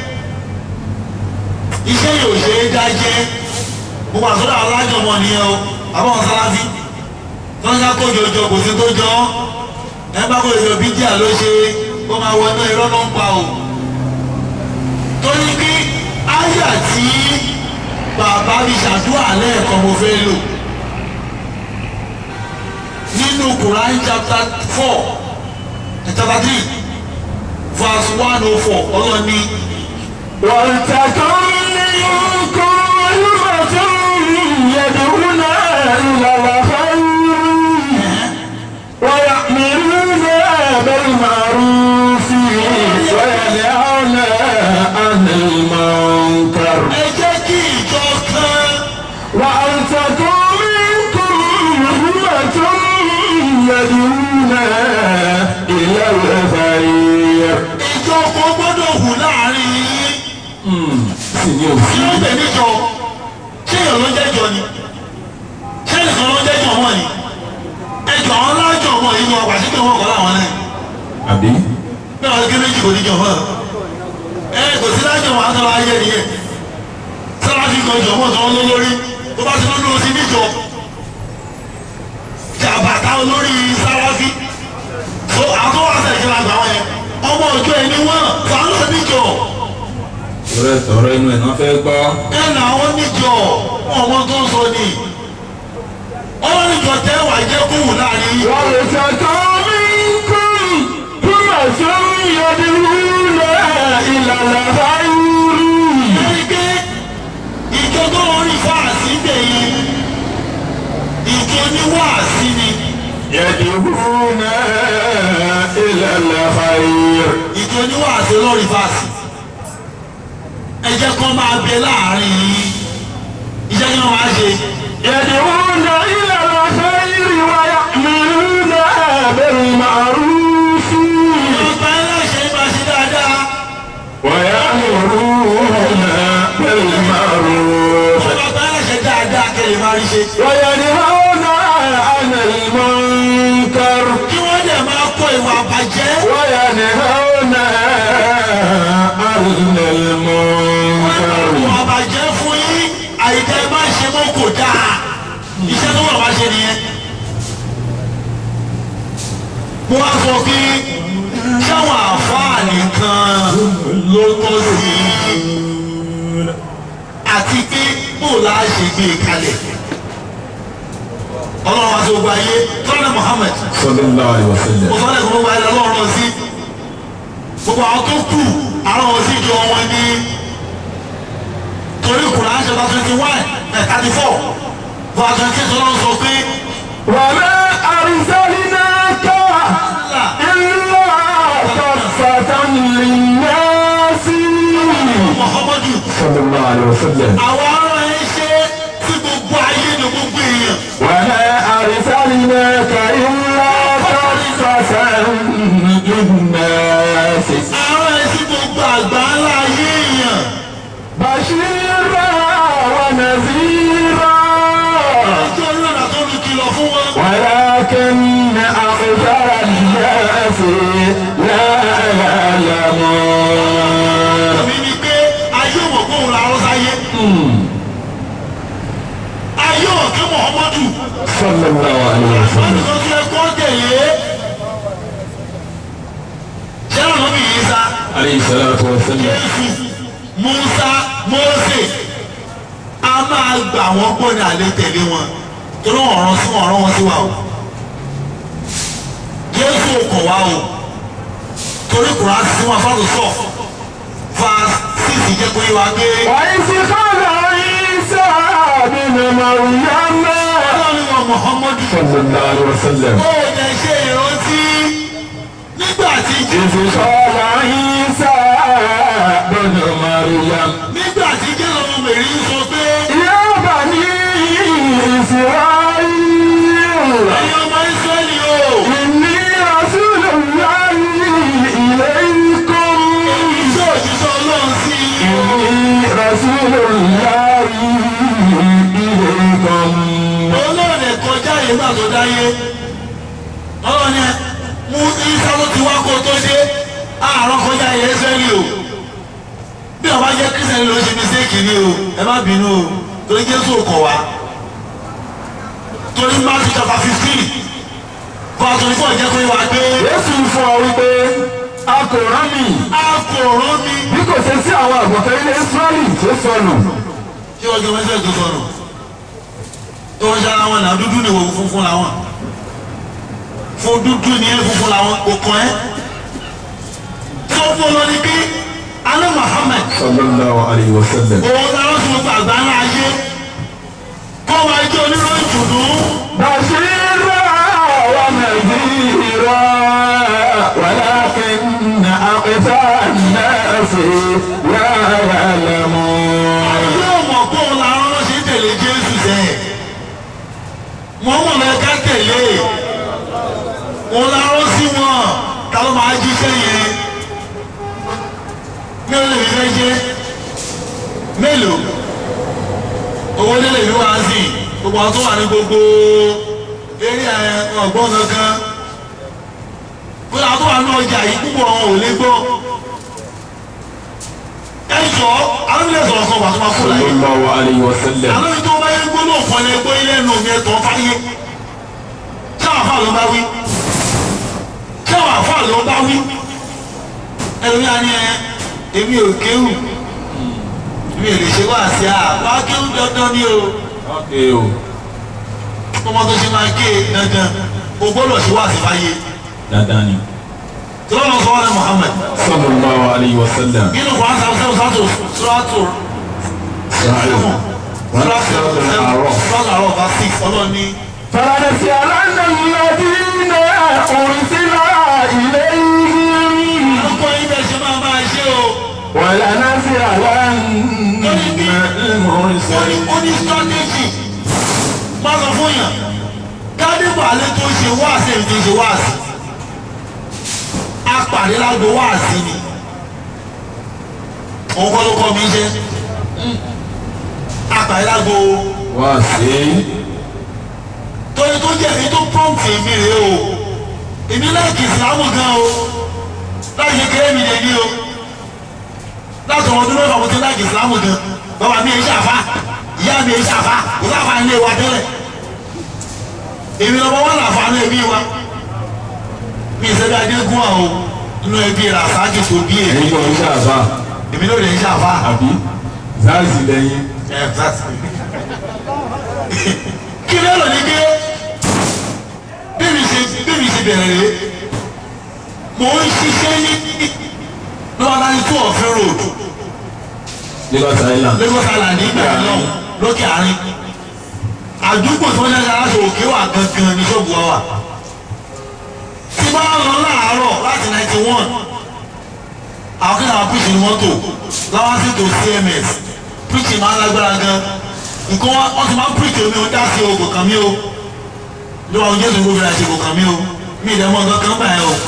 iṣẹ́ yóò ṣe é dájẹ́ mo wà sọ́dọ̀ alájọmọ nìyẹn o àbáwọn sáláfí tọ́jà kójọ jọ kò sí tó jọ ẹ bá kójọ jọ bíjà ló ṣe ó máa wọ inú irọ́ ló ń pa o torí pé áyà tí bàbá mi ṣàdúrà lẹ́ẹ̀kan mo fẹ́ lò nínú Quran chapter four chapter three verse one oh four ọlọ́ni ولتكن منكم أمة يدعون إلى الخير ويأمرون بالمعروف وينهون عن المنكر ẹ jẹ́ kí ìjọ kan وأن تكن منكم أمة يدعون إلى الخير ìjọ kan gbọ́dọ̀ hù láàrin yín sì ní kí òfin. ló ń bẹ̀ níjọ ṣé èèyàn ló ń jẹ́jọ ni ṣé nìkan ló ń jẹ́jọ mọ́ ni ẹjọ́ àwọn alájọ mọ́ yìí ni wọn pàṣẹ pé wọn kọ́ láwọn náà àbí. bí wọn ké méjì kò níjọ mọ́ ẹ kò sí lájọ wọn àtàwọn ayé nìyẹn sáláfì kan jọ mọ́ tó ń lọ lórí tó bá ti lọ́ lórí sí níjọ jàbàtà olórí sáláfì so àtọwọ́ àtẹ̀kẹ́lá gbà wọ́n yẹn ọmọ ọjọ́ ẹni wọ́n fàánù níjọ ọ̀rẹ́ tọ̀rọ̀ inú ẹ̀ náà fẹ́ gbọ́. ẹ là wọn níjọ wọn ọmọ tó ń sọ ni wọn níjọ tẹ wà jẹ kóhùn láàrin yìí. wọ́n lè ṣàtọ́ mí kún túmọ̀ sí yọdúnrún ìlànà báyìí. ẹni pé ìjọ tó ń rí fáàsì gbẹ̀yìn ìjọ ní wáàsí ni يدعون إلى الخير ìjọ ní wáàsí lórí fáàsì ẹ jẹ́ kó máa bẹ láàrin yìí iṣẹ́ kí wọ́n máa ṣe يدعون إلى الخير ويأمرون بالمعروف ọgbà ẹlẹ́ṣẹ̀ máa ṣe dáadáa ويأمرون بالمعروف ọgbà ẹlẹ́ṣẹ̀ dáadáa kẹlẹ̀ máa rí ṣe وينهون عن المنكر kí wọ́n dẹ̀ máa kọ ìwà àbàjẹ́ وينهون عن المنكر ìwà àbàjẹ́ fún yín àyíká ẹ máa ṣe mọ́ kò dáa iṣẹ́ tó wọ̀ wá ṣe nìyẹn. mo wá sọ pé ṣáwọn àfáà nìkan ló tọ́ sí i àti pé bó la ṣe gbé e kalẹ̀ ọlọ́run àti ogun ayé tọ́lá Muhammad صلى الله عليه وسلم mo sọ lẹ́kọ̀ọ́ gbogbo ayé lọ́rùn sí gbogbo àwọn tó kù àwọn ohun sí jọ wọn ní torí Quran chapter twenty one ẹ̀ thirty four verse twenty six ọlọ́run sọ pé وما أرسلناك إلا كافة للناس Muhammadu صلى الله عليه وسلم àwọn ará ẹ ṣe tí gbogbo ayé ní gbogbo èèyàn وما أرسلناك إلا كافة للناس ará ẹ sí gbogbo àgbà ńlá ayé èèyàn بشيرا ونذيرا ẹjọ́ ìrọ̀lá tó ní kìlọ̀ fún wọn. ولكن أكثر الناس لا يعلمون mi ni pé ayé ò mọ̀ pé òun làárọ̀ sáyé ayé ò kí Muhammadu صلى الله عليه wọ́n وسلم ní kó tún ẹ kọ́ tẹ̀lé ṣé àwọn ọmọ yìí sá عليه الصلاة والسلام Jésù Musa Mósè a máa gbà wọ́n gbọ́ ní alẹ́ tẹ̀lé wọn torí wọn ọ̀ràn sí wọn ọ̀ràn wọn sí wa o Jésù ò kọ̀ wá o torí kùrọ̀ á sí wọn fáwọn sọ verse six ti jẹ́ pé wá pé وإذ قال عيسى بن مريم ọlọ́run wa muhammadu صلى الله عليه وسلم ó lè ṣe ìrántí nígbà tí إذ قال عيسى بن مريم nígbà tí jésù ọmọ mẹ́rin sọ pé يا بني إسرائيل ẹ̀yin ọmọ israẹli o إني رسول الله إليكم iṣẹ́ òṣìṣẹ́ ọlọ́run sí i o. إني رسول الله إليكم olóòrè kọjá yìí nígbà tó dáyé ọlọ́run yẹn mú isa ló ti wá kó tó dé àárọ̀ kọjá yìí ẹsẹ̀lì o bí ọba jẹ́ kírísítẹ́nì ló ṣe mistake ni o ẹ má bínú o torí jésù kọ̀ wá torí matthew chapter fifteen verse twenty four jẹ́ pé wá pé Jésù fún ọ wípé a kò rán mi a kò rán mi bí kò ṣe sí àwọn àgùntàn ilé Ísírẹ́lì tó sọnù. kí wọ́n jẹ́ mẹ́sẹ̀ tó sọnù tó ń ṣara wọn náà dúdú ni wò funfun làwọn fún dúdú ni ẹ funfun làwọn kò kàn ẹ́ tó fún ọ lọ ní bí alẹ́ Muhammad sallallahu alayhi wa sallam. òun làwọn tó gba àgbà ńlá ayé kọ́ wa jẹ́ oníròyìn dùdú bashira wa nadhira walakin aqsa an-nasi la ya'lamun. yóò mọ̀ pé òun làwọn ọ̀rọ̀ ṣe ń tẹ̀lé Jésù sẹ́ wọ́n mọ̀ lẹ́ ká tẹ̀lé òun làwọn sí wọn ta ló máa jíṣẹ́ yẹn mélòó lè fi fẹ́ jẹ́ mélòó owó lè lè fi wá sí gbogbo àwọn tó wà ní gbogbo eré ọgbọ́n kankan gbogbo àwọn tó wà ní ọjà yìí púpọ̀ wọn ò lè gbọ́ ẹ jọ àwọn ilé sọ̀rọ̀ kan wà tó máa kó láyé sallallahu alayhi wa sallam. àwọn ibi tó bá yẹ gbóló kan lẹ gbó ilé ẹnu mi ẹtọ fáyé tí àwọn afá ló bá wí tí àwọn afá ló bá wí ẹlòmí á ní ẹ èmi ò kéwù èmi ò lè ṣe wá sí à wá kéwù dandan ni o Okay o. ọmọ tó ṣe máa ké dandan o gbọ́dọ̀ ṣe wá sí fáyé Dandan ni. tí wọ́n lọ sọ wọn ní Muhammad sallallahu alayhi wa sallam. nínú kwan sábà sẹ́wọ̀n sátò sùràtò sẹ́wọ̀n sùràtò sẹ́wọ̀n sùràtò àrọ̀ bá six ọlọ́ọ̀ni. فلنسألن الذين أرسل إليهم ọkọ ibẹ̀ ṣe máa máa ṣe o. ولنسألن المرسلين ó ní strategy má sọ fún yàn kádìbò alẹ́ tó ń ṣe wáàsí èmi tó ń ṣe wáàsí apàdé lágbo wáàsí ni òun kọ́ ló kọ́ mi jẹ́ apàdé lágbo wá sí torí tó jẹ́ èmi tó prompt èmi rèé o èmi láìkì ìsìlámù gan o láì ṣe kéré mi lè ní o láti ọmọ ọdún mẹ́fà mo ti láìkì ìsìlámù gan bàbá mi èyí ṣàfà ìyá mi èyí ṣàfà kò sáfà ilé wa tẹ́lẹ̀ èmi lọ́mọ wọn làfà ní ẹbí wa mi ìṣẹ́bí adégún àwọn inú ẹbí rasaki tó bí èmi ẹ̀yin kan ṣe àbá èmi ló lè ń ṣàfà àbí záàzì lẹ́yìn kí ló lò ní pé bébí ṣe bébí ṣe bẹ̀rẹ̀ rẹ̀ mò ń ṣiṣẹ́ ní lọ́wọ́ náà ní two of road Lagos Island Lagos Island nígbà náà lókè àárín àdúgbò tí wọ́n ṣe aṣọ òkè wà gangan ní ṣọ́ọ̀bù wa wà tí bá lọ láàárọ̀ láti ninety one àwọn kí náà píṣì ní mọ́tò láwọn sì tó CMS píṣì máa ń lágbára gan nǹkan wọn wọ́n ti máa ń píṣì omi ó dá sí o kò kàn mí o lọ́wọ́ àwọn jésù ló fi ra ṣe kò kàn mí o mí ìdẹ́mọ̀ nǹkan kan báyìí o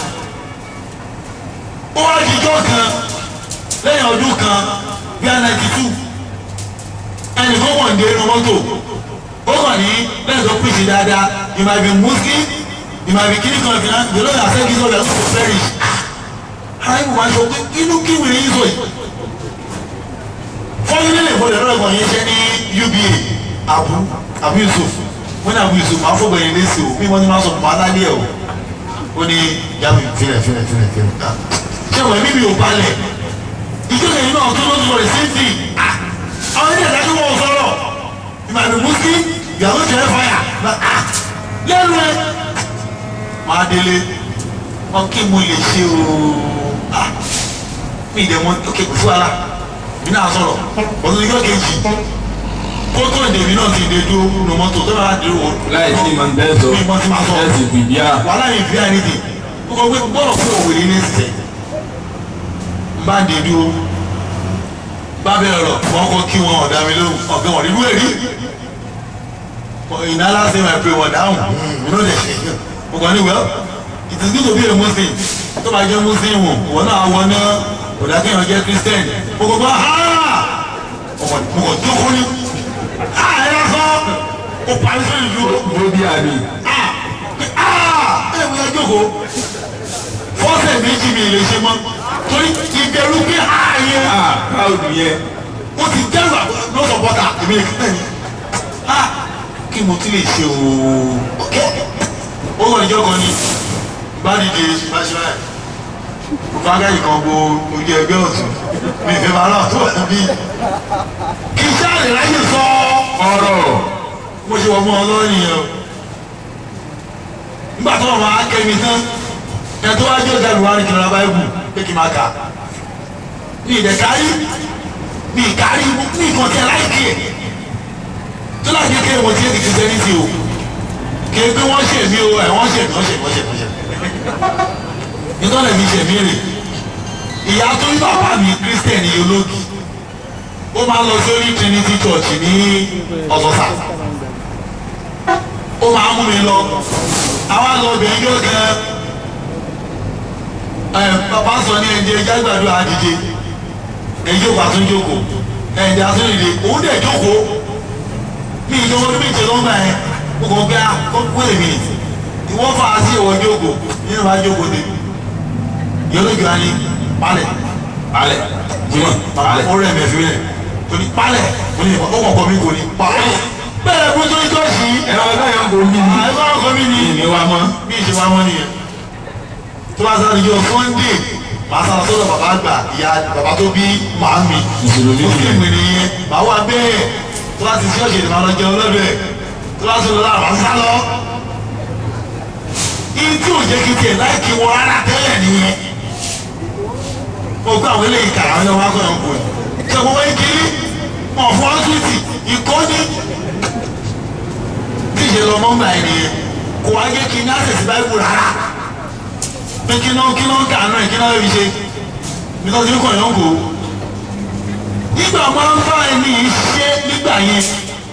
ó wá jíjọ́ kan lẹ́yìn ọdún kan bí i ninety two ẹnì kan wọ̀ ń dé inú mọ́tò ó kàn ní lẹ́yìn tó pèsè dáadáa you might be muslim you might be kiri kan fìlà you know that say jesus dey go perish ara yìí wọ́n aṣọ pé inú kí wìrì yìí sọ yìí fọ́nrán nílẹ̀ ìfọ̀dẹ̀ lọ́rọ̀ kan yẹn ṣẹ́ ní uba abu abu yusuf wọ́n ní abu yusuf máa fọ́ gbẹ̀yìn lẹ́sì o bí wọ́n ti máa sọ fún alálẹ́ ẹ̀ o ó ní yàrá filẹ̀ filẹ̀ filẹ̀ filẹ̀ ṣé wọ́n ẹ̀mí mi ò balẹ̀ ìjọba yìí náà tó lọ́dún lọ́rẹ̀ sẹ́ńtì àwọn ẹni ẹ̀dá tó wọ́n sọ̀rọ̀ ìmàlú muslim ìyàwó tẹ̀lé fàyà lẹ́nu ẹ̀ máa délé wọn kí mo lè ṣe o mi ìdẹ̀ mọ́ ok kò sí wàhálà mi náà sọ̀rọ̀ ọ̀sùn ìjọ kejì kótó ìdèmí náà ti dé dúró nù mọ́tò tó bá dé o. láì sí ìmọ̀ ní bẹ́ẹ̀ sọ mi mọ́ ti máa sọ ẹ̀ sì fìdí à. wàhálà yìí fi àyè kókó pé bọ́ọ̀lù fún òwe ní ẹsẹ̀ bá dé dúró bá bẹ̀rẹ̀ rọ̀ wọ́n kọ́ kí wọn ọ̀dà mi lóhùn ọ̀gá wọn nínú èrí ìnáwó ṣe máa pè wọ́n dáhùn inú ọ̀dẹ̀ ṣe mo kàn ní well it is good to be a muslim tó bá jẹ́ muslim wò wọ́n náà wọ́n náà ọ̀dà kí wọ́n jẹ́ christian mo kàn gbọ́ ha mo kàn jókòó ní ha ẹ̀ lọ́sọ̀ ó parí sórí ìlú ló bí àmì. ẹ wọ́n jókòó fọ́sẹ̀ méjì mi lè ṣe mọ́ torí ìbẹ̀rù pé ààyè ah káàdù yẹn. ó ti dẹ́rù lọ́sọ̀ bọ́tà èmi lè kíkẹ́ ni a kí mo ti lè ṣe ooo ok ó wọ̀ níjọ́ kan ni bá dìde báṣẹ́ báyìí mo bá gáyì kan bo ojú ẹgbẹ́ ọ̀tún mi ìfẹ́ máa rà tó wà bí kí sáà lè ráyè sọ ọ̀rọ̀ mo ṣe wọ mọ ọlọ́rin yẹn o nígbà tó wọn máa kẹ́mi tán ẹ tó wá jẹ́ ọ̀gá mi wá ní kí n ra báyìí pé kí n máa kà ní ìdẹ̀ kárí ní ìkárí ní nǹkan tí ẹ láìkí ẹ̀ tó láti kékeré mo ti ẹ̀ di kìrìsìtẹ́nìtì o kí ẹ pé wọ́n ṣe mí o ẹ̀ wọ́n ṣe mí wọ́n ṣe mí wọ́n ṣe mí wọ́n ṣe mí nítorí mi ṣe mí rè ìyá tó ń bàbá mi kírísítẹ̀nì ológi ó máa ń lọ sórí Trinity Church ní ọ̀sọ̀sà ó máa ń mú mi lọ àwa lọ bẹ̀ẹ́ yóò gan ẹ bàbá sọ ní ẹ̀jẹ̀ ẹ̀jẹ̀ àgbàdo àdìje ẹ̀jẹ̀ òkú àtúnjókòó ẹ̀jẹ̀ àtúndìde òun dẹ̀ jókòó mi ìjọ ọdún méje ló ń gbà yẹn mo kàn gbé wait a minute ìwọ́n fà á sí ìwọ́n jókòó nínú wa jókòó dé yọlójú wa ní palẹ̀ alẹ̀ jimọ̀ alẹ̀. ó rẹ̀ mẹ́fì rẹ̀ torí palẹ̀ ó ní ó kọ̀ọ̀kan mi kò ní palẹ̀ bẹ́ẹ̀ kó tó ní tọ́sí ẹ̀rọ ọ̀gá yẹn kò bí mi. àìsàn ọkọ mi ní ìní wa mọ́. bí ìṣe wa mọ́ nìyẹn tó bá sáré jọ sunday màá sára sọ́dọ̀ bàbá àgbà ìyá bàbá tó bí màámi Mùsùlùmí nìyẹn. mùsùlùmí nìyẹn màá wà bẹ́ẹ̀ tó bá ti sí ọ̀ṣẹ̀ ìdìbò àwọn ọjọ́ ọlọ́dọ̀ ẹ̀ tó bá sọ̀rọ̀ láàbà sá lọ. iye tí ò jẹ́ kí tiẹ̀ láì kí wọn rárá tẹ́lẹ̀ nìyẹn mo gbọ́ àwọn eléyìí kàrà àwọn ọmọ akọ̀yọ̀ ń bò yìí ṣe mo wáyé kiri mọ̀ fún ọ́sùwìtì ìkọ́ni tí ìṣe lọ mọ́ngbà ẹ̀ nìyẹn kò wá jẹ́ kí n ní àṣẹ̀sì báyìí rárá pé kí náà kí náà kà náà kí náà fi ṣe nítorí kò yàn kó nígbà máa ń bá ẹni yìí ṣe nígbà yẹn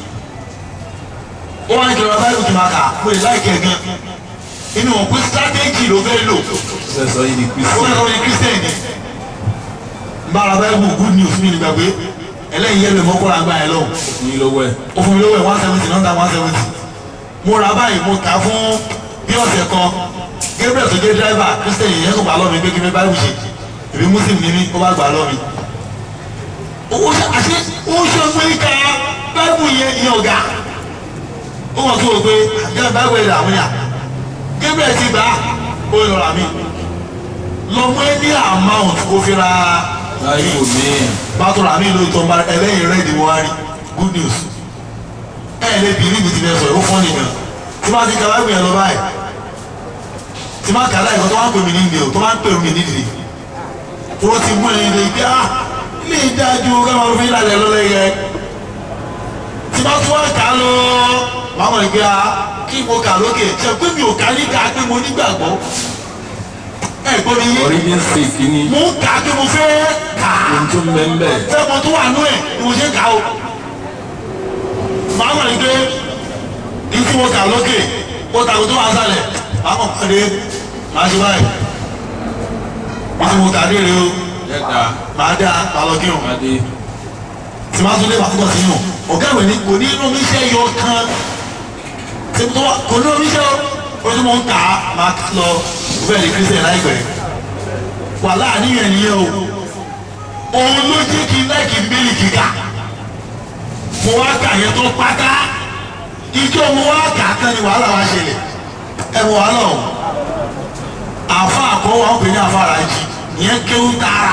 ó wá ní kí lọ́ọ́ báyìí kì máa kà pé láìkẹ́ gan inú wọn pé strategy ló fẹ́ lò sẹ́sọ yìí ni ó fẹ́ kristi. lọ́ọ́ ní christian ni bára báyìí good news mi nígbà pé ẹlẹ́yin yẹn lè mọ́ kóra gbá yẹn lọ́wọ́ ní lówó ẹ̀. ó fún mi lówó ẹ̀ one seventy nọ́ńdà one seventy mo ra báyìí mo kà á fún bí ọ̀sẹ̀ kan gabriel tó jẹ́ dírẹ́fà christian yẹn kò gbà lọ́ mi pé kí mi báyìí ṣe èmi muslim ni mí ó bá gbà lọ́ mi. owó ṣe àṣẹ owó ṣe pé ká báyìí yẹn yẹn ọ̀gá ó wọ́n tó o pé àjẹ́ báyìí wẹ̀ làwọn yà gabriel ti gbà ó lọ rà mí lọ́mọ ẹ ní amount kó fi ra láyé kò ní ẹ̀. bàtò rà mí lóòótọ́ mbà ẹlẹ́yìn rẹ̀ ni wọ́n á rí good news ẹ̀ lè bí níbi tí bẹ́ẹ̀ sọ ó fọ́ nìkan tí máa ti kàwé gbìyànjú lọ báyìí tí máa kàdá ìkọ́ tó máa ń pè mí ní ìdè o tó máa ń pè mí ní ìdè tí wọ́n ti mú ẹni ìdè pé ah ilé ìdájú káwọn ọmọ fún ìlànà lọ́lẹ́ yẹ tí máa tún wá kà á lọ máa mọ̀ ní pé ah kí mo kà lókè ṣe pé mi ò ká ní ká pé mo nígbàgbọ́ ẹ̀ gbọ́ mi yé origin six ni mo ń kà á pé mo fẹ́ kà á ohun tó ń bẹ́ ń bẹ̀. fẹ́mọ tó wà nú ẹ̀ ni mo ṣe ń kà ó. màá mọ̀ ní pé ní tí mo kà lókè ó tàbí tó wà sálẹ̀ màá mọ̀ pàdé màá ṣe báyìí. ní tí mo kà dé rèé o yẹ́ta màá dá màá lọ kírun. adé tí màá tún lé màá tún bọ̀ sínú. ọ̀gá ìwé ni kò ní inú mi ṣe yọ kan. tí mo tó wà kò ní inú mi ṣe o. ó tún mọ̀ ń kà á màá kà lọ bẹ́ẹ̀ ni kírísítẹ̀ láìpẹ́. wàhálà àníyàn nìyẹn o òun ló jẹ́ kí n láìkí bíbélì kíkà mo wá kà yẹn tó pátá ìjọ mo wá kà á tán ni wàhálà wa ṣẹlẹ̀ ẹ mọ wàhálà o àfa àkọ́wọ́ àwọn obìnrin àfa ara jì ìyẹn kéwú tààrà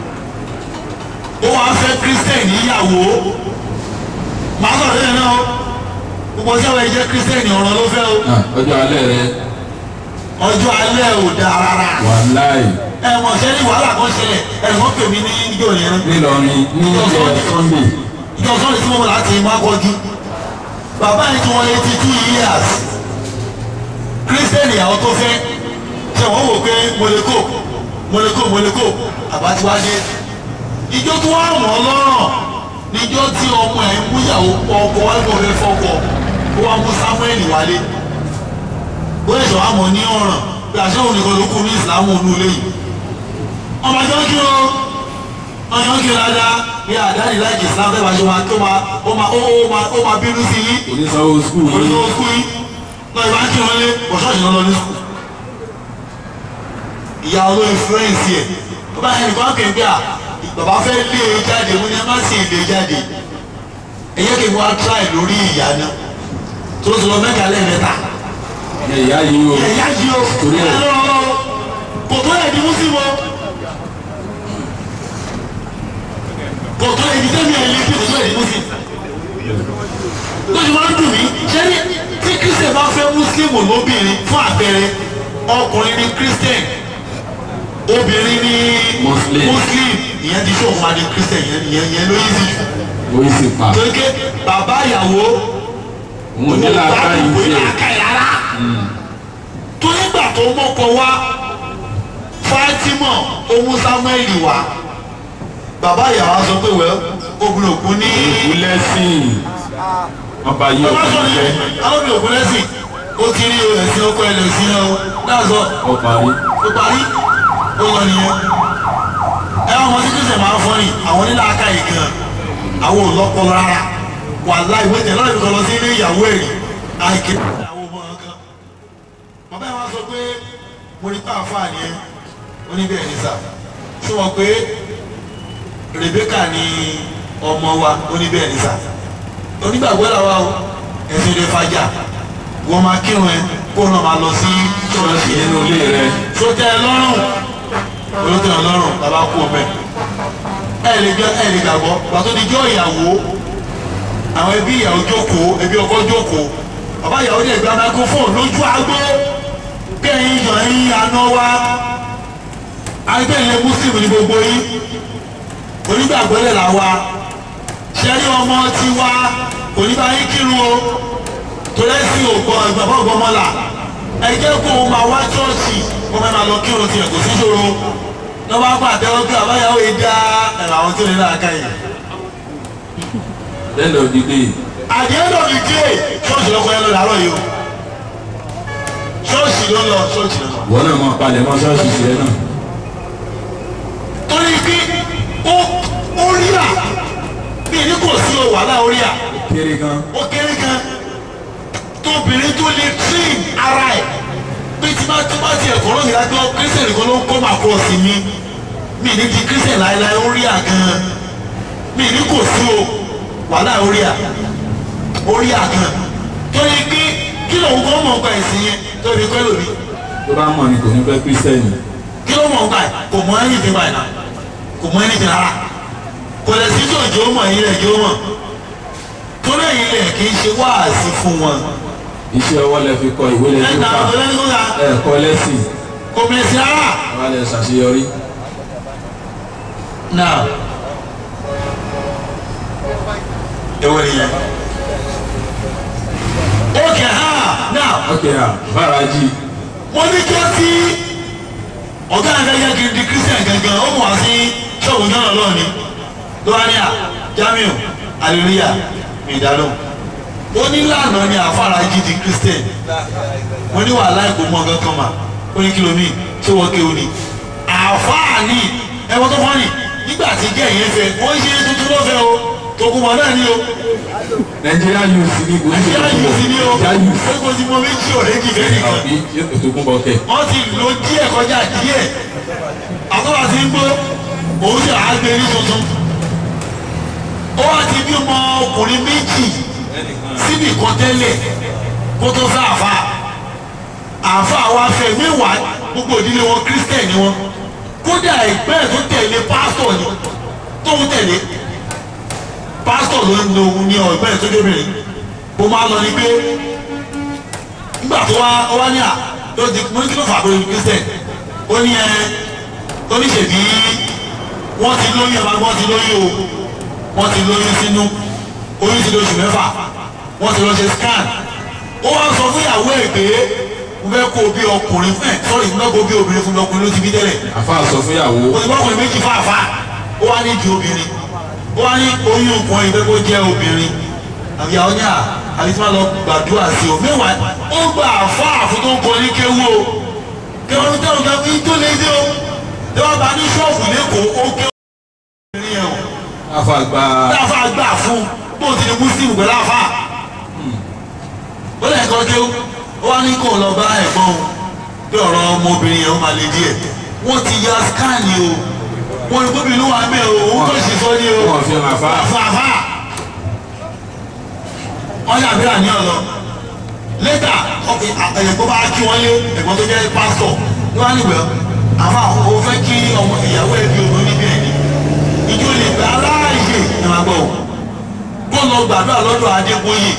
ó wàá fẹ́ kírísítẹ̀n níyàwó màá sọ̀rọ̀ lẹ́yìn náà o gbogbo sẹ́wọ̀n ẹ jẹ́ kírísítẹ̀n ọ̀rọ̀ ló fẹ́ o Ah, ọjọ́ alẹ́ rẹ ọjọ́ alẹ́ ò dáa rárá wàláì ẹ mọ̀ ṣẹ́ ní wàhálà kan ṣẹlẹ̀ ẹ̀ wọ́n pè mí ní ìjọ yẹn nílọrin ní ìjọ sunday ìjọ sọ́ọ̀lì tí mo mọ̀ láti má kọjú bàbá yìí tí wọ́n eighty two years kírísítẹ́nì àwọn tó fẹ́ ṣe wọ́n wò pé mọ̀lẹ́kò mọ̀lẹ́kò mọ̀lẹ́kò àbátíwájú ìjọ tó wà wọ́n lọ́rọ̀ níjọ́ tí ọmọ ẹ̀ ń múyàwó ọkọ wálé fẹ́ fọ́kọ ó wá mú samuel wálé ó lè sọ àmọ́ ní ọ̀ràn pé àṣẹ òun nìkan ló kú ní ìsìlámù ònú ilé yìí ọmọ ìjọ kí o ọyàn kí o dáadáa bí àdáni láìkì islam fẹ́ bá ṣe máa tó máa ó máa ó máa ó máa bínú sí yín onísanwó skul orí ló kú yín lọ ìbá kí wọn lé ọ̀ṣọ́ọ̀ṣì náà lọ ní sùkúl ìyá olóyún fúrẹ́ǹsì ẹ̀ bàbá yẹn nìkan kì í gbé à bàbá fẹ́ lé e jáde mo ní ẹ má sì lé e jáde ẹ yẹ kí n wá tíráì lórí ìyá náà tó ti lọ mẹ́ta lẹ́ẹ̀mẹ́ta ìyá yìí o ẹ̀yà yìí o Torí ẹ̀. ẹ lọ́wọ́ kò tó yẹ di mùsùlùmí o kò tó yẹ di tẹ́mi ẹ̀ lé kí kò tó yẹ di mùsùlùmí lójú máa ń dùn mí ṣé ní tí christian bá fẹ́ muslim lóbìnrin fún àpẹẹrẹ ọkùnrin ní christian obìnrin ní Muslim. muslim ìyẹn ti ṣòwò máa di christian ìyẹn ìyẹn ìyẹn ló yí sí jù orí sì pa torí pé bàbá ìyàwó òun ò ní làákà yìí kò ní tiẹ̀ làákà yìí rárá torí gbà tó mọ́kọ wá fatima ohun samuel wá bàbá ìyàwó á sọ pé wẹ́ obìnrin òkú ní òkú lẹ́sìn ọba yìí bàbá òkú sọ ní jẹ́ alóbìnrin òkú lẹ́sìn ó ti rí ẹ̀sìn ọkọ ẹ̀ lẹ́sìn náà náà sọ ọ parí ó parí ó lọ nìyẹn ẹ wọn mọtí kí sèmáà fọ ni àwọn onílà aka yìí gan àwọn ò lọpọlọ rárá wà láì wọ́n tẹ̀ lọ́dún kan lọ sí ilé ìyàwó ẹ̀rí àìké àwọn ọmọ kan bàbá yẹn wá sọ pé mo ní pa àfa ni ẹ ó ní bẹ́ẹ̀ ní sà ṣé wọ́n pé Rebeka ni ọmọ wa ó ní bẹ́ẹ̀ ní sà onígbàgbọ́ làwa o ẹ̀sìn lè fàjà wọ́n máa kírun ẹ kó náà máa lọ sí ṣọ́ọ̀ṣì nínú ilé rẹ sotẹ lọ́rùn olóòtú lọ́rùn bàbá kú ọmọ ẹ lè gbẹ ẹ lè gbàgbọ́ pàtó di jọ ìyàwó àwọn ẹbí ìyàwó jókòó ẹbí ọkọ jókòó bàbá ìyàwó dẹ̀ gba microphone lójú agbó kẹ́yìn yàn yín àná wá agbẹ́lẹ̀ muslim ní gbogbo yín onígbàgbọ́lẹ̀ là wa ṣẹ́rí ọmọ ti wá oníbàyín kírun o torí ẹ̀sìn ògbọ́n ìgbàgbọ́ ògbọ́mọ́là ẹ jẹ́ kó o máa wá ṣọ́ọ̀ṣì kó o máa lọ kírun tiẹ̀ kò sí ṣòro lọ́wọ́ apá àtẹ́wọ́ pé àbáyáwó yìí dá ẹ̀rọ àwọn tó lè náà ká yìí. end of the day at the end of the day ṣọ́ọ̀ṣì lọ́kọ́ yẹn lọ làárọ̀ yìí o ṣọ́ọ̀ṣì ló lọ ṣọ́ọ̀ṣì ló lọ. wọn náà máa palẹ̀ mọ́ ṣọ́ọ̀ṣì tiẹ̀ náà torí pé ó ó rí à bí ní kò sí o wàhálà ó rí à kéré gan ó kéré gan tóbìnrin tó lè train ara ẹ̀ pé tí bá tó bá tiẹ̀ kọ́ lóyìn lágbó kírísítẹ̀ nìkan ló ń kọ́ máa kọ́ sí mi mi ní di kírísítẹ̀ láéláé ó rí à gan mi ní kò sí o wàhálà ó rí à ó rí à gan torí pé kí lòun kọ́ mọ̀ nípa ẹ̀sìn yẹn tóbi kọ́ lómi tó bá mọ̀ ni kò ní fẹ́ kírísítẹ́nì kí ló mọ̀ nípa ẹ̀ kò mọ̀ anything báyìí náà kò mọ̀ anything rárá kò lè sí jòjò mọ̀ ẹ̀yin rẹ̀ jò mọ̀ torí ẹ̀yin rẹ̀ kì í ṣe wáàsí fún wọn. iṣẹ́ ọwọ́ lẹ fi kọ ìwé lẹ fi ẹ̀ka kà ọ̀dọ́ lẹ́nu kọ́ta ẹ kọ́ lẹ́sìn kò mẹ̀sì rárá. wà lẹ ṣàṣeyọrí náà ewu nìyẹn. ókè ha náà ok à báraji mo ní kí ó sí ọ̀gá àgbẹ̀yẹ kiri di christian gangan ó mọ̀ wá sí ṣọ́ọ̀bù náà lọ́ọ̀ ni lọ́wọ́nìyà jamiu hallelujah mi ìdálò ó ní lànà ni àfàràjì di christian mo ní wàhálà ìkó mọ́ ọ̀gá kan mà ó ní kìlómì ṣé wọ́n kéwòn ni àfààní ẹ̀wọ̀n tó fọ́ ni nígbà tí jẹ́ ìyẹn fẹ́ wọ́n ṣe tuntun lọ́fẹ́ o tòkùnmọ̀ náà ni o nàìjíríà youth ní kò ní nàìjíríà yìí sí ni o nàìjíríà youth ó kò sí mọ méjì ọ̀rẹ́ jì fẹ́ nìkan àbí ètòkùn bọ̀kẹ́ wọ́n ti lo díẹ̀ kọjá díẹ̀ àtọ́wà ti ń gbó òun sì á gbé ní tuntun ó wá ti bí ọmọ ọkùnrin méjì síbì kan tẹ́lẹ̀ kó tó fẹ́ àfa àfa wa fẹ́ mẹ́wàá gbogbo ìdílé wọn kírísítẹ̀ ni wọn kódà ìgbẹ́ ẹ̀ tó tẹ̀lé pásítọ̀ ni tóun tẹ̀lé pásítọ̀ ló ń lo ohun ní ọ̀gbẹ́ ẹ̀ tó débìnrin bó máa lọ ní pé nígbà tó wá ó wá ní à tó di mo ní kí ló fà pé kristian ó ní ẹ oníṣèbí wọ́n ti lóyún ẹ̀ máa gbọ́ ti lóyún o wọ́n ti lóyún sínú oyún ti lóṣù mẹ́fà wọ́n ti lọ ṣe scan ó wá sọ fún ìyàwó ẹ̀ pé mo fẹ́ kó o bí ọkùnrin fún ẹ̀ sọ́ọ̀rì mo fẹ́ kó o bí obìnrin fún mi ọkùnrin ló ti bí tẹ́lẹ̀ àfa sọ fún ìyàwó o ti bá ọkùnrin méjì fáfá ó wá ní di obìnrin ó wá ní oyún ọkùnrin ìfẹ́ kó jẹ́ obìnrin àbí àwọn ní à àbí tí wọ́n lọ gbàdúrà sí o mẹ́wàá ó gbà àfá àfún tó ń kọ ní kéwú o kéwú ní tẹ́wọ̀n kan fi tó lé dé o tẹ́wọ́n bá ní ṣọ́ọ̀bù lẹ́kọ̀ọ́ ó kéwú obìnrin yẹn o àfa gba láfa gbà fún bó ti di muslim pẹ̀lú àfa ó lè kọ́ kéwú ó wá ní kó lọ bá ẹ̀gbọ́n o pé ọ̀rọ̀ ọmọbìnrin yẹn ó máa le díẹ̀ wọ́n ti ya skáàni o wọ́n ní gómìnà wà mẹ́ o òun kò sì sọ ní o wọn fi hàn àfa àfààfà wọ́n yà bí àní ọ̀lọ́ lẹ́tà ẹ̀gbọ́n bá kí wọ́n lé ẹ̀gbọ́n tó jẹ́ pásítọ̀ ní wọ́n á níbẹ̀ àfa o fẹ́ kí ọmọ ìyàwó ẹ̀ bí òun níbi ẹ̀ ní ìjọ lè gbà aláàyè ẹ̀ máa gbọ́ kó lọ gbàdúrà lọ́dọ̀ adégbóyè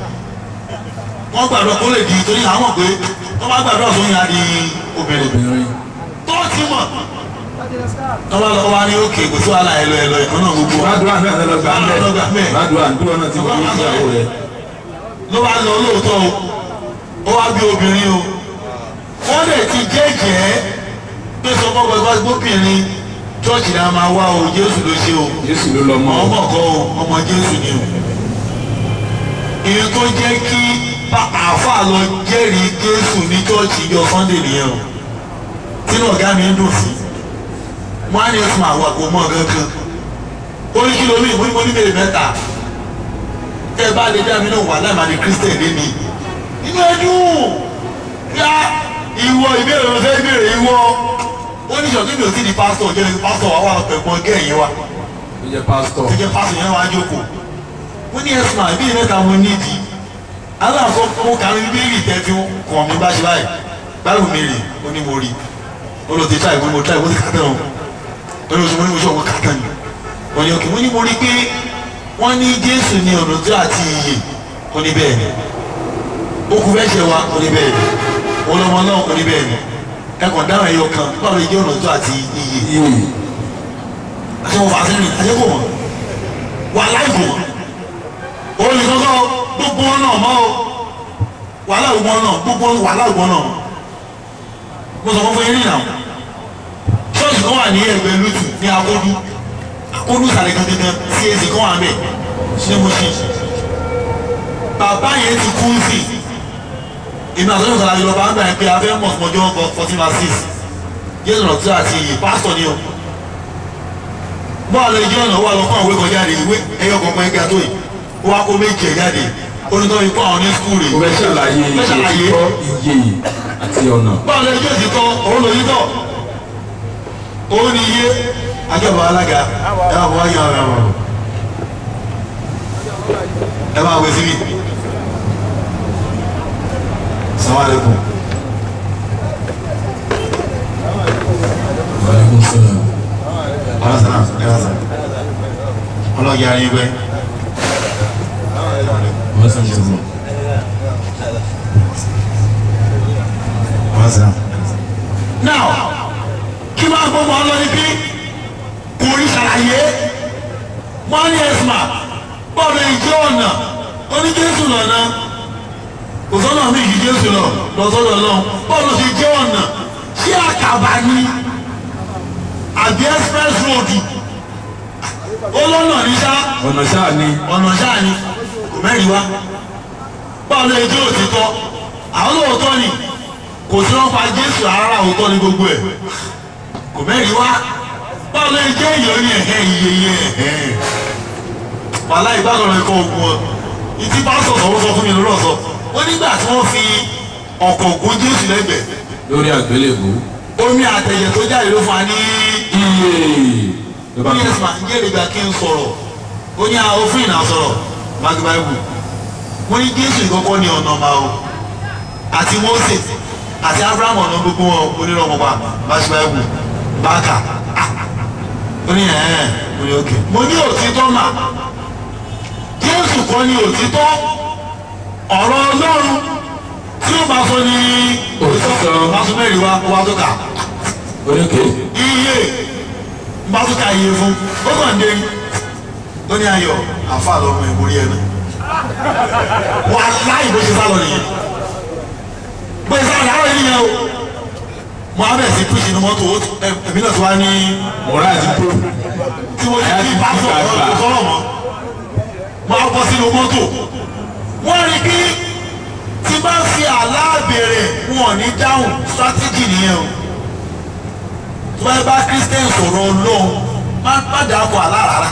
wọ́n gbàdúrà kó lè di torí àwọn pé wọ́n bá gbàdúrà sóyún á di obìnrin obìnrin tó ti mọ̀ tọ́wọ́ lọ wá ní òkè kò sí wàhálà ẹ̀lọ́ ẹ̀lọ́ ẹ̀kọ́ náà gbogbo wa gbàdúrà náà lọ gbà ń Lọ gbà ń bẹ bẹ̀. gbàdúrà àdúrà náà ti wọ́n ní ìyàwó rẹ ló bá lọ lóòótọ́ o ó wá bí obìnrin o wọ́n lè ti jẹ́jẹ́ pé sọ fọ́ gbọ́dọ̀ gbóbìnrin chọ́ọ̀chì náà máa wá o jésù ló ṣe o jésù ló lọ mọ ọmọ kọ́ o ọmọ jésù ni o èyí tó jẹ́ kí bá àáfàá lọ jẹ́rìí jésù ní chọ́ọ̀chì ìjọ sunday nìyẹn o tínú ọ̀gá mi ń dùn sí wọ́n á ní ẹ̀sùn àwọn àgọ́ mọ́ gangan ó ní kí lómi ìmú ìmú níbèrè mẹ́ta tẹ́ ẹ bá lè dá mi náà wà láì máa di christian lé mi inú ẹ dùn yá ìwọ ìbéèrè ló fẹ́ béèrè ìwọ ó ní ìṣọ̀tún mi ò sí di pásítọ̀ jẹ́ ní pásítọ̀ wà wà pẹ̀pọ̀ gẹ̀yìn wa ó jẹ pásítọ̀ tó jẹ́ pásítọ̀ yẹn wá jókòó wọ́n ní ẹ̀sùn àbí mẹ́ta mo nídìí aláàfọ́ mo kà ní bíbélì tẹ́tí kàn mí bá ṣe báyìí báwo mi rè ó ní mo rí ó lọ ti tíra ìwé mo tíra ìwé ti kà tán o ó ní oṣù mo ní oṣù ọ̀gbọ́n kà tán ni wọ́n ní òkè wọ́n ní mo rí pé wọ́n ní jésù ní ọ̀nà tí àti iyè ó ní bẹ́ẹ̀ ni ó kú fẹ́ ṣe wa ó ní bẹ́ẹ̀ ni ó lọ́mọ náà ó ní bẹ́ẹ̀ ni ẹ̀kọ́ dáhùn ẹ̀yọ kan báwo ni jẹ́ ọ̀nà tí àti iyè ìyè àti wọn fà á sẹ́yìn àti kò mọ̀ wà láìpò mọ̀ òun ní kọ́kọ́ gbogbo wọn náà mọ́ o wàhálà ògbọ́n náà gbogbo wàhálà ògbọ́n náà mo sọ fún fún yín nìyàwó ṣọ́ọ̀ṣì kan wà ní ẹgbẹ́ lùtù ní akódú akódú sàlẹ̀ gangan sí èsì kan wà mẹ́ ṣé mo ṣe bàbá yẹn ti kú sí ìmọ̀ àtọ́jú sọ̀rọ̀ àjọyọ̀ bá ń gbà yẹn pé abẹ́ mọ̀ ọjọ́ fourteen verse six jésù náà tí a ti yè pásítọ̀ ni o bọ́ọ̀lù ẹjọ́ ọ̀nà wà lọ́kọ́ àwọn ìwé kan jáde ìwé ẹyọ kọ̀ọ̀kan ẹgbẹ́ tó yìí ó wá kó méjì ẹ̀ jáde onítọ́ ikú àwọn ní skul rẹ̀ ó fẹ́ ṣàlàyé fẹ́ ṣàlàyé òtítọ́ ìyè àti ọ̀nà bọ́ọ̀lù ẹjọ́ ti tọ́ òun lòyìn tọ̀ òun ni iye àjọba alága ẹ máa bọ́ wáyé àwọn ẹ̀rọ ẹ máa wẹ síbi sàmàlẹ́kùn wàlẹ́kùn sọ̀rọ̀ ọlọ́sàn náà ẹ wá sàn ọlọ́ọ̀gì ara yín pẹ́ wọ́n sàn sọ̀rọ̀ ọlọ́sàn. now kí máa gbogbo ọ lọ ní bí kò rí ṣàlàyé wọ́n ní ẹ̀sùn bọ́ọ̀lù ìjẹ́ ọ̀nà oníjésù lọ́nà kò sọ́nà mí ìjì jésù lọ lọ́sọ́dọ̀ lọ bọ́ọ̀lù ti jẹ́ ọ̀nà ṣé àkàbà ni àbí express road olóńnà ní sá ọ̀nà ṣáà ni ọ̀nà ṣáà ni kò mẹ́rin wá bọ́ọ̀lù ìjẹ́ òtítọ́ àwọn lóòótọ́ ni kò sí wọn pa jésù rárá òótọ́ ní gbogbo ẹ̀ kò mẹ́rin wá bọ́ọ̀lù ìjẹ́ ìyọ̀ ní ẹ̀hẹ́ iyeye ẹ̀hẹ́ wàhálà ìbátan ẹ̀kọ́ ogun ọ ìtí pásítọ̀ sọ̀rọ̀ sọ fún mi lọ́rọ̀ sọ ó nígbà tí wọ́n fi ọkọ̀ ògùn jésù lẹ́gbẹ̀ẹ́ lórí àgbélébù omi àtẹ̀jẹ̀ tó jáde ló fún wa ní iye ló ó bá ní ẹ̀sìn máa ń jẹ́ ìgbà kí n sọ̀rọ̀ ó ní àwọn òfin náà sọ̀rọ̀ mági báyìí wọ́n ní jésù ìkọ́kọ́ ní ọ̀nà ọ̀ma o àti mose àti abraham ọ̀nà gbogbo wọn onírọ̀mọba mági báyìí báàkà ó ní ẹ̀ẹ́n ó ní òkè mo ní òtítọ́ mà jésù kọ́ ní òtítọ́ ọ̀rọ̀ ọlọ́run tí ó bá sọ ní Òtítọ́. bá sọ mẹ́rin wá wá tó kà oníke iye n bá tún ká iye fún ó kàn dé ó ní ayọ̀ àfa lọ́mọ ìmórí ẹnu wà láì bó ṣe sálọ nìyẹn bó ṣe sálọ àwọn ènìyàn o mo á bẹ̀rẹ̀ sí píṣì ní mọ́tò ó ti- ẹ- èmi náà ti wá ní mọ̀rá àti tó tí mo ti fi bá sọ̀rọ̀ kò sọ̀rọ̀ mọ́ mo á bọ́ sínú mọ́tò wọ́n rí bí tí bá fi àlá béèrè wọn ò ní dáhùn strategy nìyẹn o tó bá bá christian sọ̀rọ̀ ọlọ́run má má dárúkọ àlá rárá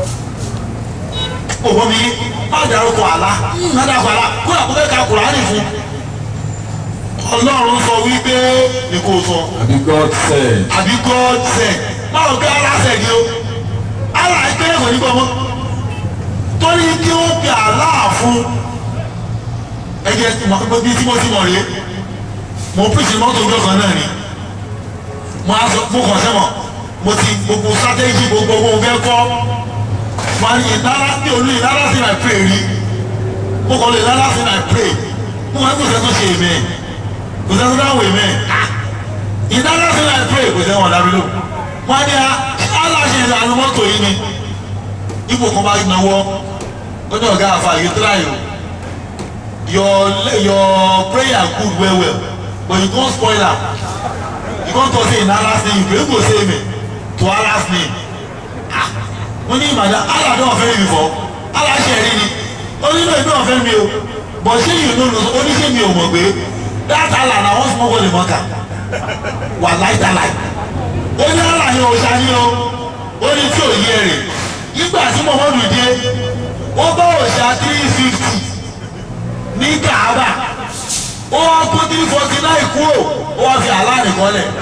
òwò mi má dárúkọ àlá má dárúkọ àlá kó àpò fẹ́ ka kùránì fún ọlọ́run sọ wípé ni kò sọ àbí God said àbí god said báwo bí allah said ni o allah ìpínlẹ̀ kò ní gbọ́ mọ́ torí kí ó fi allah fún ẹ̀jẹ̀ bí tí mo ti mọ̀ rèé mo pèsè mọ́tò ọjọ́ kan náà ni mo á sọ mo kàn sẹ́wọ̀n mo ti gbogbo strategy gbogbo owó fẹ́ kọ́ mo á ní ìdára bí olú ìdára sí my pray rí mo kàn lè ìdára sí my pray mo máa ń kó sẹ́tọ̀ ṣe èmi kò sẹ́tọ̀ dáhùn èmi ìdára sí my pray kò sẹ́wọ̀n dábí lò mo á ní a aláṣẹ ìlànà mọ́tò yìí ni ipò kan bá náwó ó ní ọ̀gá àfa yìí tíráyò your your prayer good well well but you come spoil am you come talk say in Allah's name you pray go say amen to Allah's name ah mo ní ìmàdá Allah don offend you before Allah ṣe rí ni ó ní no he don offend me o but ṣé you no know ó ní ṣé mi ò mọ̀ pé that Allah na one small body mọ́kà wà láìdáláì ó ní Allah yẹn ò ṣáà ní o ó ní tí ò yẹ rè nígbà tí Muhammadu dé ó bá òṣà three fifty ní Kaaba ó wá kó three forty nine kúrò ó wá fi àlá nìkan lẹ̀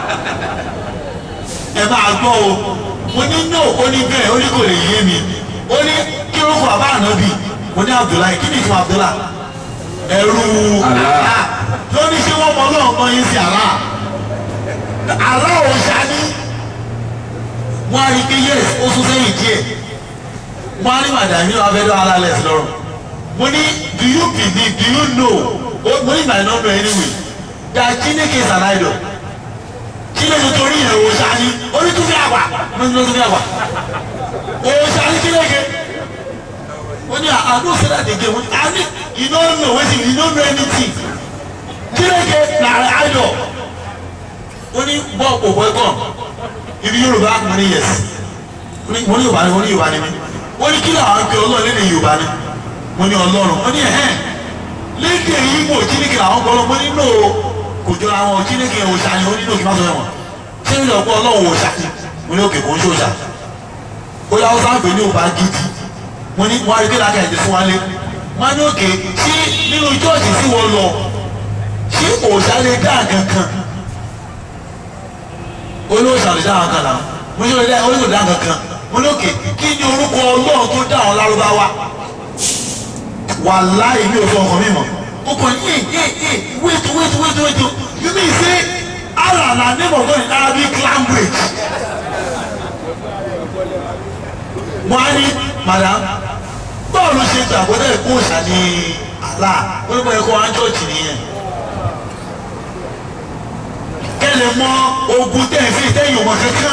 ẹ máa gbọ́ o mo ní no ó ní bẹ́ẹ̀ ó ní kò lè yé mi ó ní kí ló kọ àbá ànábì mo ní Abdullahi kí ni ìtumọ̀ Abdullahi ẹrú Allah lóní ṣé wọ́n mọ ọlọ́run kan yín sí Allah Allah ò ṣáni wọ́n á rí pé yes ó tún sẹ́yìn díẹ̀ wọ́n á rí màdàmí abẹ́dọ́ alálẹ̀ sí lọ́rùn mo ní do you believe do you know o mo ní my number anyway that Chineke is an idol Chineke torí yẹn o ṣáni orí tún fi àgbà mo ní tún fi àgbà o ṣáni Chineke mo ní I no say that again mo ní I ní you no know wetin you no know anything Chineke na idol ó ní bọ́ọ̀ kò bọ́ ẹ̀gbọ́n ibi Yorùbá mo ní yes mo ní mo ní Yorùbá ni mo ní Yorùbá ni mi ó ní kí làwọn pe Ọlọ́run lédè Yorùbá ni mo ní Ọlọ́run ó ní ẹ̀hẹ́n lédè Ìgbò Chineke làwọn gbọ́ mo ní no kò jọra wọn Chineke òòṣà ni ó ní no kí n má sọ ẹ̀wọ̀n ṣé ní ọ̀pọ̀ Ọlọ́run òòṣà ni mo ní òkè kò ń ṣòòṣà ó yà ó sáfẹ́ ní Yorùbá gidi mo ní wọn arí kéde ẹ̀dẹ̀ fún wa lé wọn ní òkè ṣé nínú chọ́ọ̀chì tí wọ́n lọ ṣé òòṣà lè dá kankan olóòṣà lè dá kankan náà mo ní olóòṣà olóòṣà dá kankan mo ní òkè kí ni orúkọ Ọlọ́run tó dá àwọn lárúbáwá wàláì mi ò sọ ọkàn mi mọ̀ o kàn yé yé yé wait wait wait wait you mean say Allah na name of God in Arabic language wọ́n á ní madam báwo ló ṣe gbàgbọ́ dẹ́ kó òòṣà ní àlá onímọ̀ ẹ̀kọ́ ájọ́ọ̀tì nìyẹn kẹ́lẹ̀ mọ ogun tẹ̀sí tẹ̀yìn ọmọ kankan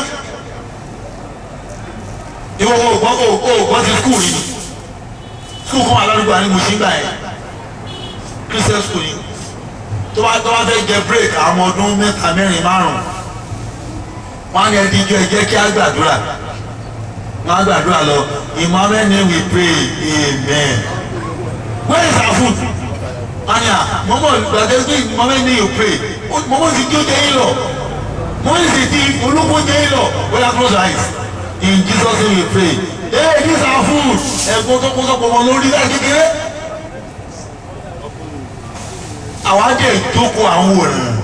ìwọ ògbọ́n ògbọ́n ti skul yìí skul kan alárúgbó àní mo ṣì ń gbà yẹn christian school yìí tó bá tó bá fẹ́ jẹ break àwọn ọdún mẹ́ta mẹ́rin márùn-ún wọ́n á ní ẹni ijó ẹ jẹ́ kí á gbàdúrà wọ́n á gbàdúrà lọ in Muhammad name we pray amen where is our food wọ́n á mọ́mọ́ gbàdé pé in Muhammad name you pray mọ́mọ́ ti jó jẹ́ yín lọ mọ́mọ́ ti ti olóko jẹ́ yín lọ wọ́n yà close your eyes in Jesus name we pray hey this our food ẹ̀gbọ́n tó kó sọ́kọ̀ wọn lórí láì kékeré àwa jẹ́ ìjókòó àwọn wòrán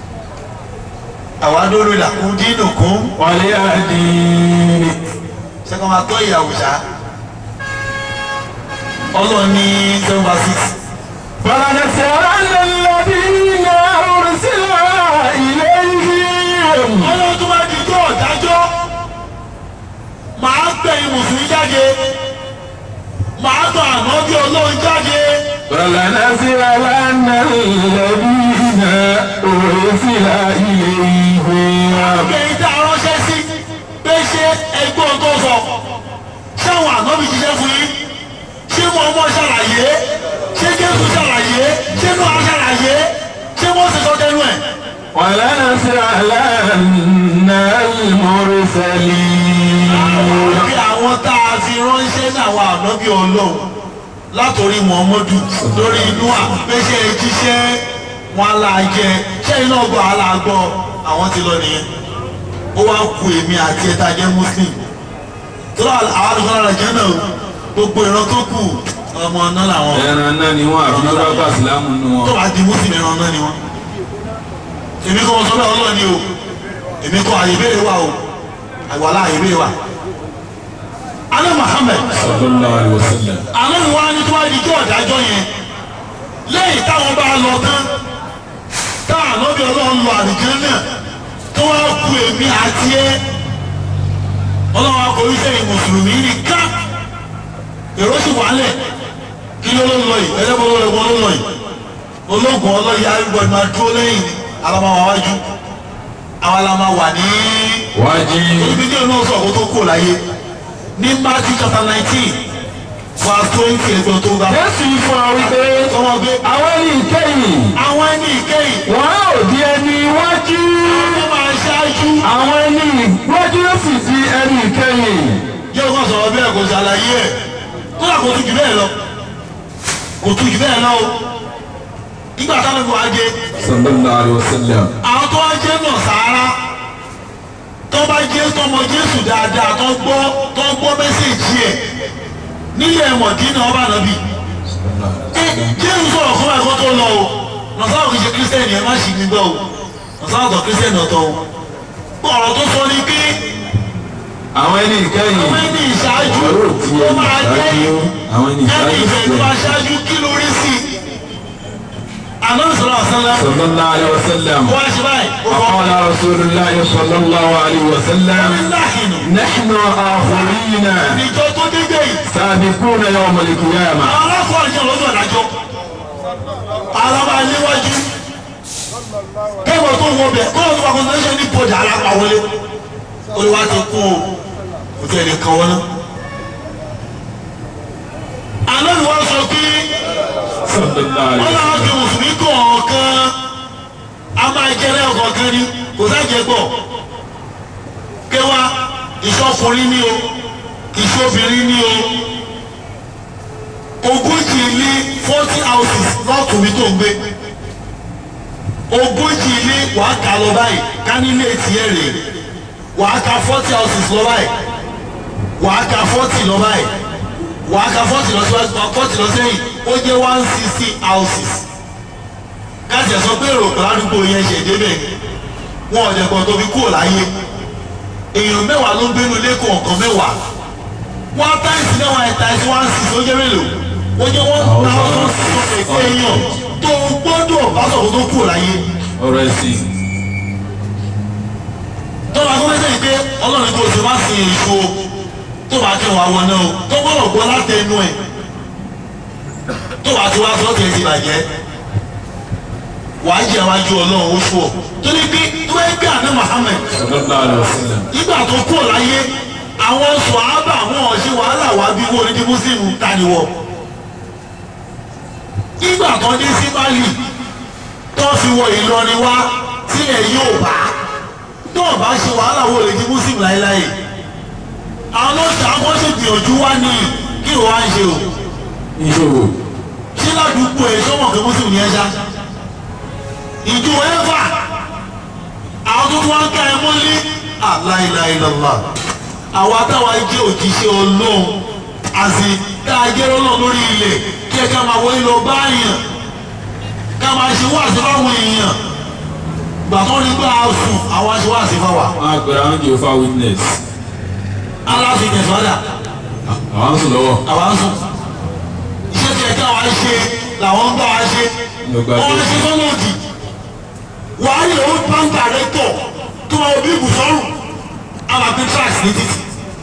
àwa lórí làkún dínú kún wálé àdìní. sẹ́kọ̀ máa tọ́ ìyàwó ṣá ọlọ́run ní seven by six فلنسألن الذين أرسل إليهم ọlọ́run tó bá di tó ọ̀dájọ́ màá gbẹ̀yìn mùsùlùmí jáde màá tọ̀ àná bí ọlọ́run jáde فلنسألن الذين أرسل إليهم fún yín ṣé mo ọmọ ṣàlàyé ṣé jésù ṣàlàyé ṣé mo á ṣàlàyé ṣé mo sì sọ tẹnu ẹ̀. ولنسألن المرسلين bí àwọn tá a fi ránṣẹ́ ní àwọn ànábì ọlọ́run látòrí muhammadu lórí inú àpéṣe jíṣẹ́ wọn alájẹ ṣé iná gbọ́ alágbọ́ àwọn ti lọ nìyẹn ó wá ku èmi àti ẹ̀ta jẹ́ muslim tó lọ àwọn àlùkò lára jẹ́ náà o. gbogbo ìran tó kù ọmọ náà làwọn ẹran náà ni wọn àfi lọ́dọ̀ bá sílámù nù wọn. tó bá di muslim ẹran náà ni wọn. èmi kọ́ wọn sọ bẹ́ẹ̀ ọlọ́ọ̀ni o èmi kọ́ àyè ìbéèrè wa o àyè àyè ìbéèrè wa. alẹ́ muhammed sallallahu alaihi wasallam. àwọn ìwà ni tí wọ́n di jẹ́ ọ̀dájọ́ yẹn lẹ́yìn táwọn bá lọ tán táwọn lọ́bí ọlọ́run lọ àdìjẹ́ náà tó wá ku èmi àti ẹ ọlọ́run akọ̀wé sẹ́yìn mùsùlùmí ní ká èrò sì wálẹ̀ kí ló ló ń lọ yìí ẹlẹ́bọn ló lọ́wọ́ ló ń lọ yìí ológun ọlọ́yẹ arúgbó ni máa dúró lẹ́yìn ni alámáwá wájú àwọn alámáwá ní wájú ibi tí olóhùn sọ̀kò tó kù láyé ní Matthew chapter nineteen verse twenty ẹgbẹ́ tó ga. jésù fún wa wípé ọmọ gbé àwọn ẹni ìkẹyìn àwọn ẹni ìkẹyìn wọn ò di ẹni iwájú wọ́n máa ṣáájú. àwọn ẹni iwájú yóò sì di ẹni ìkẹyìn. yóò kàn sọ̀rọ̀ bẹ́ẹ̀ kò ṣàlàyé ẹ̀ tó yà kó tu jù bẹ́ẹ̀ lọ kò tu jù bẹ́ẹ̀ lọ o nígbà táwọn ìbò ajé sallallahu alaihi wasallam. àwọn tó wá jẹ́ náà sáárá tó bá jẹ́ tọmọ Jésù dáadáa tó gbọ́ tó gbọ́ mẹ́sẹ̀jì ẹ̀ nílẹ̀ mọ̀dínà ọba nàbì jésù sọ̀rọ̀ fún ẹ̀kọ́ tó lọ o nọ̀sáwọ̀ kìí ṣe kírísítẹ́nì ẹ̀ má ṣì mí gbọ́ o nọ̀sáwọ̀ kọ̀ kírísítẹ́nì ọ̀tọ̀ o ọ̀rọ̀ tó sọ ni pé àwọn ẹni ìkẹyìn àwọn ẹni ìṣáájú wọn yóò di ó ẹni máa jẹ́ ìṣáájú àwọn ẹni ẹni ìṣáájú ìfẹ́ tó máa ṣáájú kí lórí sí i àná sọ̀rọ̀ àṣálá sallallahu alaihi wasallam. wọ́n á ṣe báyìí ó kọ́ وقال رسول الله صلى الله عليه وسلم láhìnù نحن آخرين ìjọ tó dédé yìí سابقون يوم القيامة àwọn alákọ̀ọ́ àjọ lọ́dọ̀ àdájọ́ alaba níwájú kẹ́kọ̀ọ́ tó wọ bẹ̀ kọ́ ọ̀tún akọ̀tún ní bọ̀dà alápá wọlé olùwà ti kú o kò tẹ̀ lè kàn wọ́n náà. àná ni wọ́n sọ pé صلى الله عليه wọ́n náà fi mùsùlùmí kọ̀ọ̀kan a máa jẹ́rẹ́ ọ̀kọ̀ọ̀kan ni kò sáàjẹ́ gbọ̀ kéwà ìṣọkùnrin ni o ìṣobìnrin ni o ogójì ilé forty houses lọ́ọ̀tún mi tó ń gbé ogójì ilé wàá kà lọ báyìí ká nílé tiẹ̀ rè wàá ka forty houses lọ báyìí wàá ka forty lọ báyìí wàá ka forty lọ síwájú forty lọ sẹ́yìn ó jẹ́ one sixty houses káṣí ẹ̀ sọ pé èrò kan ládùúgbò yẹn ṣe débẹ̀ wọn ò dẹ̀kọ̀ tó fi kúrò láyé èèyàn mẹ́wàá ló ń gbénu lẹ́kọ̀ọ́ nǹkan mẹ́wàá one times mẹ́wàá ẹ̀ times one six ó jẹ́ mélòó ó jẹ́ one thousand six hundred èèyàn tó gbọ́dọ̀ bá sọ̀rọ̀ tó kúrò láyé ọ̀rọ̀ ẹ̀sìn tọ́ba tó fẹ́sẹ̀ pé ọlọ́run tó ṣe má sin èso tó bá kí wọn àwọn náà o tó gbọ́dọ̀ gbọ́ láti ẹnu ẹ̀ tó bá ti wá sọ́ọ̀tì ẹ̀ ti bàjẹ́ wàá jẹ́ wájú ọlọ́run ó ṣù ọ́ torí pé tó bá gbé àná Muhammad sallallahu alaihi wasallam. nígbà tó kú láyé àwọn sọ̀hábà wọn ò ṣe wàhálà wá bí wọ́n ní mùsùlùmí taniwọ̀ nígbà tó dé sí Mali tó fi wọ Ìlọrin wá sílẹ̀ yóò bá tó o bá ṣe wàhálà wo lè di mùsùlùmí láéláé àwọn ọ̀sẹ̀ àwọn ṣe gbìyànjú wá ní kí ló wá ń ṣe o ìṣòro ṣé ládùúgbò ẹ̀ sọ́mọ̀ pé mùsùlùmí yẹn ṣá ìjọ ẹ̀fà àwọn tó tún wá ń ká ẹ mọ́lé aláìláìlọ́lá àwa táwa jẹ́ òjíṣẹ́ ọlọ́run àti tá a jẹ́ ọlọ́run lórí ilẹ̀ kí ẹ ká máa wọlé lọ bá èèyàn ká máa ṣe wáàsí fáwọn èèyàn gbà tó ní gbà á sùn àwọn aṣọ wáàsí fáwà wọn á pèrè àwọn Jehovah witness aláàfin tẹ̀síwádà àwọn ń sùn lọ́wọ́ àwa ń sùn iṣẹ́ tí ẹ ká wa ṣe làwọn ń bá wa ṣe Lọ́gbà wọ́n tó- ṣe sọ́nà òdì wàá yẹ ó bank director tó máa bí ibùsọ̀rùn alábí tracks ní títì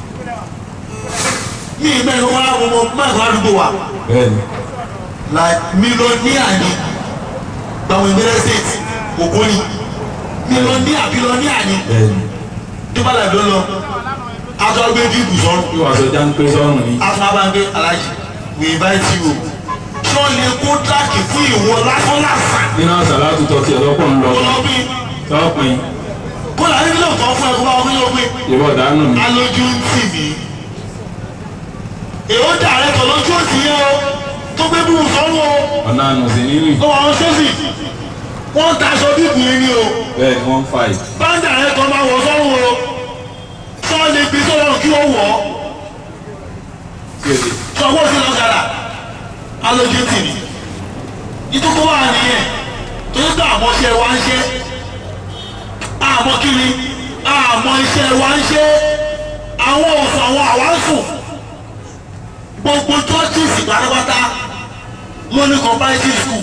ní ìmẹ́rin wọn á wọ́n mẹ́rin àdúgbò wa bẹ́ẹ̀ni like mílíọ̀nìà ni gbàwọn ìbẹ̀rẹ̀ state ògbóni mílíọ̀nìà bílíọ̀nìà ni bẹ́ẹ̀ni dúpàlà ló lọ atọ́ gbé bíbù sọ́run yóò wá sọ jáńpé sọ́run ni. atọ́ bá ń gbé alájì we invite you tí wọ́n lè kó dáàkì fún ìwọ lásán lásán nínú àṣà látúntọ̀ tiẹ̀ lọ́pọ̀ ń lọ kó lọ bí tọ́pin kó lọ ní kílò kan fún ẹ kó bá wọn kílò pé ìwọ dànù mi. alójú ń tì mí èwo dàrẹ́ tọ̀ lójú òsì yẹn o tó gbé bíbù sọ́run o ọ̀nà àná sí nínú lọ́wọ́ àwọn sẹ́sì wọ́n ń taṣọ bíbù yẹn ni o bẹ́ẹ̀ ni wọ́n ń fa ì. báńdà rẹ kan máa wọ̀ sọ́run o sọ́ọ̀lì gbé sọ́run kí ó wọ̀ ọ́ kéde sọ́wọ́ sí lọ́gàrà alójú tì mí ìtúkọ́ wà nìyẹn tó ń gbà àmọ́ iṣẹ́ wa ń ṣe àmọ́ kiri àmọ́ iṣẹ́ wa ń ṣe àwọn òsùn àwọn àwáǹsùn gbogbo churches pátápátá ló ní comparative school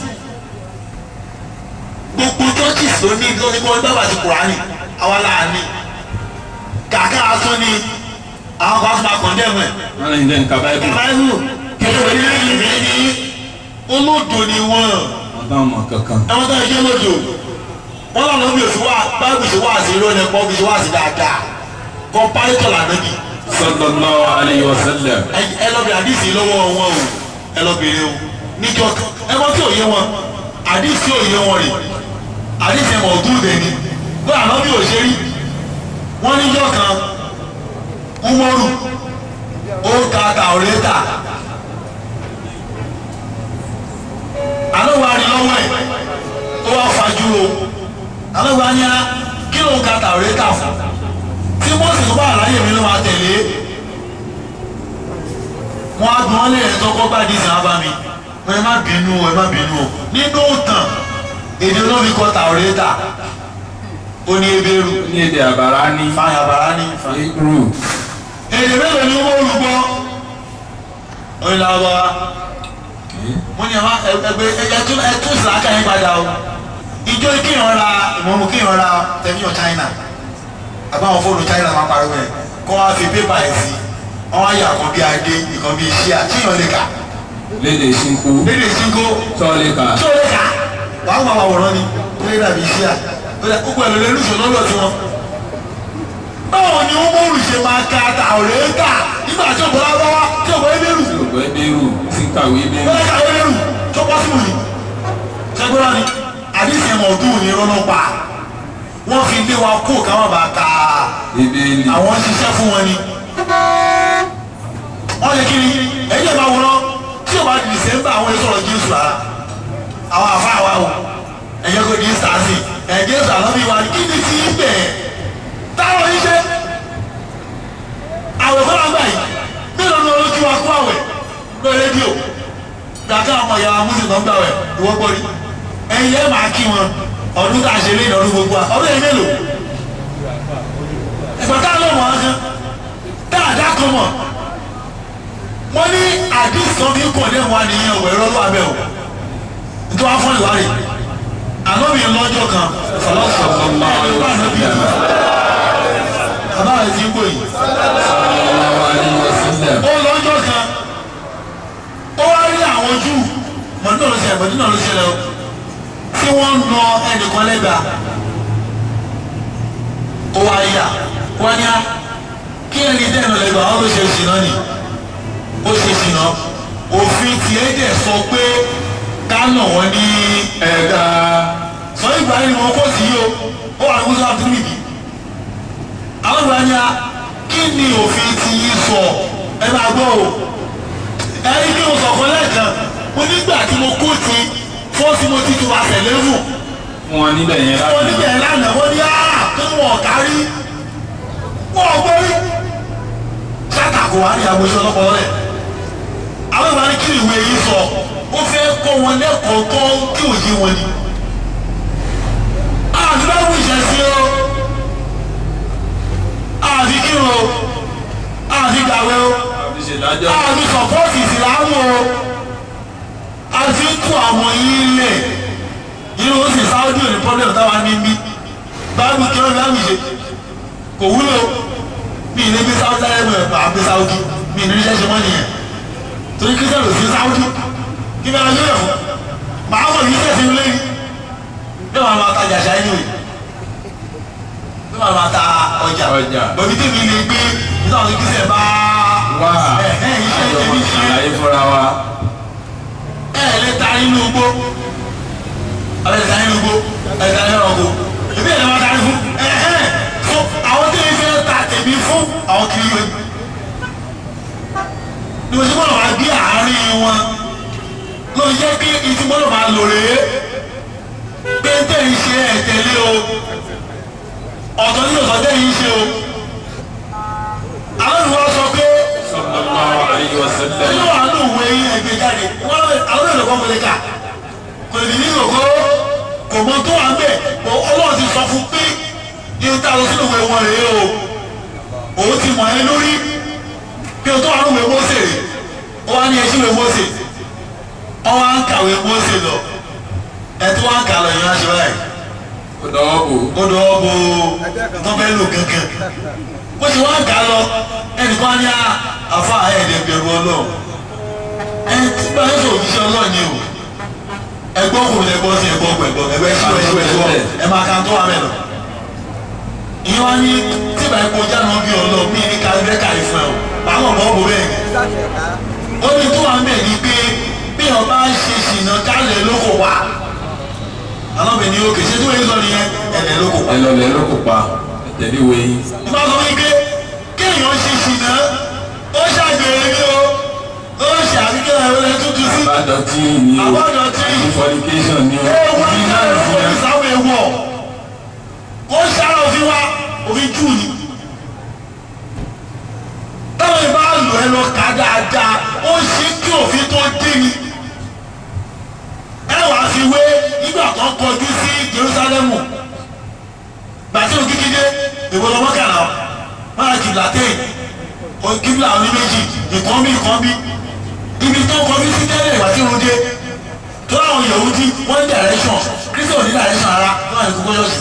gbogbo churches ló ní ló ní kí wọ́n gbàgbà sí kùránì àwa là ní kàkà asún ni àwọn kan fún ma kọ̀ndẹ́mù ẹ̀ wọ́n lè jẹ́ nǹkan báyìí báyìí kẹfẹ́ ní ìlú ní olódò ni wọ́n wọ́n bá mọ̀ kankan. ẹ̀wọ̀n tó ń ṣe lódò wọ́n lànà bí òfin wá báyìí ṣe wá sí irọ́ ni ẹ̀kọ́ bí ṣe wá sí dáadáa kọ́mpárétọ̀ lànà bí sallallahu alayhi wa sallam. ẹ lọ bí àdìsí lọ́wọ́ wọn o ẹ lọ bèrè o níjọ ẹ̀wọ̀n tí ò yé wọn àdìsí ò yé wọn rè àdìsí ẹ̀mọ̀ ọ̀dún dẹni bóyá àná bí ò ṣe rí wọ́n níjọ́ kan umoru ó ka kàwérétà alówó ari lọ́wọ́ ẹ̀ ó wá fajúro alówó anya kí ló ń ka kàwérétà fún tí mọ́sì tó bá àlàyé mi ló máa tẹ̀lé wọn á gbọ́n lé ẹ̀ tọ́kọ́ bá di sàn bá mi ẹ má bínú ẹ má bínú o nínú òtàn èdè olómi kọ kàwérétà ó ní ebéèrú ní èdè àbàrá ní fàyà bàrá ní fàyà hebrew èdè mélòó ni wọ́n olùgbọ́ oyin la wá mo ní ẹ̀ma ẹgbẹ́ ẹtún ẹtún ìsìlákà yín padà o ìjọ kéèyàn ra ìmọ̀mù kéèyàn ra tẹ̀míyàn China àbáwọn fóònù China máa pariwo ẹ̀ kó wá fi pépà ẹ̀ sí wọ́n á yà kan bí adé ìkan bí iṣẹ́ àtìyàn lè kà lédè ṣínkú lédè sínkó tọ́lẹ́ka tó lè kà wàá wà wàwòrán ni tó lè dàbí iṣẹ́ à gbogbo ẹ̀ ló lè lùsọ̀ lọ́dọ̀ tí wọ́n báwo ni wọ́n mọ̀rù ṣe máa ka àtàwọ̀rẹ́ kà nígbà tí òbọ̀ lábáwá tí òbọ̀ ebéèrú yorùbá ebéèrú sí kàwé ebéèrú bẹ́ẹ̀ ká ebéèrú tó pọ̀ sí wùyí ṣẹ́gbọ́n ni àdìsí ẹ̀mọ̀ ọdún ní rọ́nà pa wọ́n fi lé wa kó káwọn bá ka ebéèlì àwọn ṣiṣẹ́ fún wọn ni wọ́n lè kiri ẹ̀yẹ́ máa wọ́n tí òbá di dìsẹ́mbà àwọn èso ọ̀rọ̀ jésù rárá àwọn àfa àwa o ẹ̀yẹ́ kò di sàásì ẹ̀ jésù àlọ́bí wa kí ni ti ń bẹ̀ táwọn yìí ṣe àwẹ̀ fọlá gbà yìí mélòó ni olójú wa kó àwẹ̀ lórí rédíò gbàgbé àwọn ìyá amúsùn tó ń gbà wẹ̀ ìwọ́ gbọ́rí ẹ̀yin yẹn máa kí wọn ọdún tá a ṣe lé ìdọ̀dún gbogbo wa ọdún yẹn mélòó ẹ̀fọ́ tá a lọ wọ́n gan dáadáa kan mọ̀ wọ́n ní àdìs kan fi ń kọ̀ ní ẹ̀wọ̀n àníyàn ọ̀wẹ̀ rọ́lọ́ abẹ́ o nítorí wọ́n fọ́n ìwádìí àná mi lọ́jọ́ kan sallallahu alayhi wa sallam bàbá rẹ̀ ti ń gbò yìí sallallahu alayhi wa sallam ó lọ́jọ́ kan ó wá rí àwọn júù mọ̀tínà ló ṣẹlẹ̀ mọ̀tínà ló ṣẹlẹ̀ o tí wọ́n ń nà ẹnìkan lẹ́gbàá ó wá yà wọ́n ní á kí ẹni dẹ́nu lẹ́gbàá wọn ló ṣe ṣìnà ni ó ṣe ṣìnà òfin tiẹ̀ dẹ̀ sọ pé ká nà wọ́n ní ẹ̀ka sọ ìgbà yìí ni wọ́n kó sí yìí o ó wà ní musa tìrìbì àwọn ìgbà yẹn a kí ni òfin ti yí sọ ẹ máa gbọ́ o ẹni kí mo sọ̀kan lẹ́ẹ̀kan mo nígbà tí mo kó ti fọ́ọ̀sì mo ti tu àtẹ̀lẹ́fù fún wọn níbẹ̀ yẹn wọ́n láti níbẹ̀ lánàá wọ́n ní áá tó ní wọn kárí wọn ò gbórí ṣàtàkùn wá ní àgbèsọ lọ́pọ̀ rẹ̀ àwọn ìgbà ní kí ni ìwé yìí sọ ó fẹ́ kọ́ wọn lẹ́kọ̀ọ́ tó kí òye wọn ni àti bá wù ìṣẹ̀sí o àti kírun o àti gbàwé o àti ṣèdájọ́ àti sọ̀pọ́ọ̀tì ìsìlámù o àti tú àwọn yín lẹ̀ irú ó sì sáwọ́dì òní pọ́blẹ́mù táwa ní bí báàbù kí wọ́n bá mi ṣe kò wúlò mi ì ní bí sáwọ́dì láyé mọ̀ ẹ̀pà àbí sáwọ́dì mi ì ní ríṣẹ́ ṣe mọ́ nìyẹn torí kírísítẹ́nì ò sí sáwọ́dì kí bẹ́ẹ̀ lọ́jọ́ yẹ̀ fún màá mọ̀ yìí tẹ̀sí lé bí wọ́n máa ta jàṣà ẹni wèé bí wọ́n máa ta ọjà Ọjà. bọ̀bí tèmi lè gbé nígbà tó kí sẹ̀ bá wá ẹ̀ ẹ̀ iṣẹ́ àjọ tèmi ṣe àlàyé fúnra wa ẹ̀ lè ta inú igbó ẹ̀ lè ta inú igbó ẹ̀ ta inú ọkọ̀ ìbí ẹ̀ lè máa darí fún ẹ̀ ẹ̀ fún àwọn tèmi fẹ́ ta tèmi fún àwọn kiri yẹn ni mo ti gbọ́dọ̀ máa gbé àárín wọn ló yẹ kí ìtì gbọ́dọ̀ máa lò rèé pé tẹ̀ ń ṣe ẹ̀ tẹ̀lé o ọ̀tọ̀ ní ọ̀tọ̀ tẹ̀ ń ṣe o àwọn ìwọ sọ pé sallallahu alayhi wa sallam nínú àánú òwe yín ẹgbẹ́ jáde wọ́n lọ àwọn èlò kan wọlé ká kò lè ní ìlòkó kò mọ tó wà ń bẹ̀ kò ọlọ́run ti sọ fún pé yín tá a lọ sínú ìwé wọn rèé o òun ti mọ̀ ẹ́ lórí pé o tó wà nínú ìwé Mósè rè ó wá ní ẹṣin ìwé Mósè ọ wá ń kàwé Mósè lọ ẹ tó wá ń kà lọ yín wá ṣe báyìí ó dọwọ́ bò ó dọ̀ ọ́ bo tó fẹ́ lò kankan bó ṣe wá ń kà lọ ẹnìkan á ní àfa ẹ̀ẹ́dẹ̀ bẹ̀rù ọlọ́run ẹ tí bá yẹn sọ òjíṣẹ́ ọlọ́run ni o ẹgbọ́n kò lè gbọ́ sí ẹgbọ́n kò ẹgbọ́n ẹgbẹ́ ṣíwọ́ ẹgbẹ́ ṣíwọ́ ẹ máa ka tó wà mẹ́lọ. ìyẹn wá ní tí bá epo jáná bí ọlọ́run mí ní kálífẹ́ kàlí fún ẹ o báwọn ọmọ ọmọ bẹ́ẹ̀ ni ó ní tó wà mẹ́ẹ̀ ni pé bí ọba ṣe ṣìnà kálẹ̀ lóko wá alábẹ̀ni òkè ṣé tí wọ́n yé sọ nìyẹn ẹ̀lẹ́ lóko wá ẹ lọ lẹ lóko pa ẹtẹlẹ wo yín ìgbà sọ wípé kéèyàn ṣe ṣìnà ó ṣàgbèrè ní o ó ṣe àbíkẹ́ ẹ̀rọ tuntun sí àbádọtí ni o Àbádọ̀tí. fornication ni o ewu ìdí náà ẹ̀rọ ti òfin yẹ sáwọn ewu ọ̀ ó ṣàrọ̀ òfin wa òfin jù ní. táwọn ìbá lò ẹ lọ kà dáadáa ó ṣe kí òfin tó dé ni. ẹ wàá fi wé nígbà tó kọjú sí Jerúsálẹ́mù gbàtí òkè kéde èwo lọ́mọ kàrà máa jù látẹ̀yìn kíbla àwọn méjì ìkan bí ìkan bí ibi tó kọjú sí tẹ́lẹ̀ ìgbà tí òun dé tó láwọn Yahudi wọ́n ní direction Kristo ní direction ara tó wà ní kókó yọ̀ọ̀sì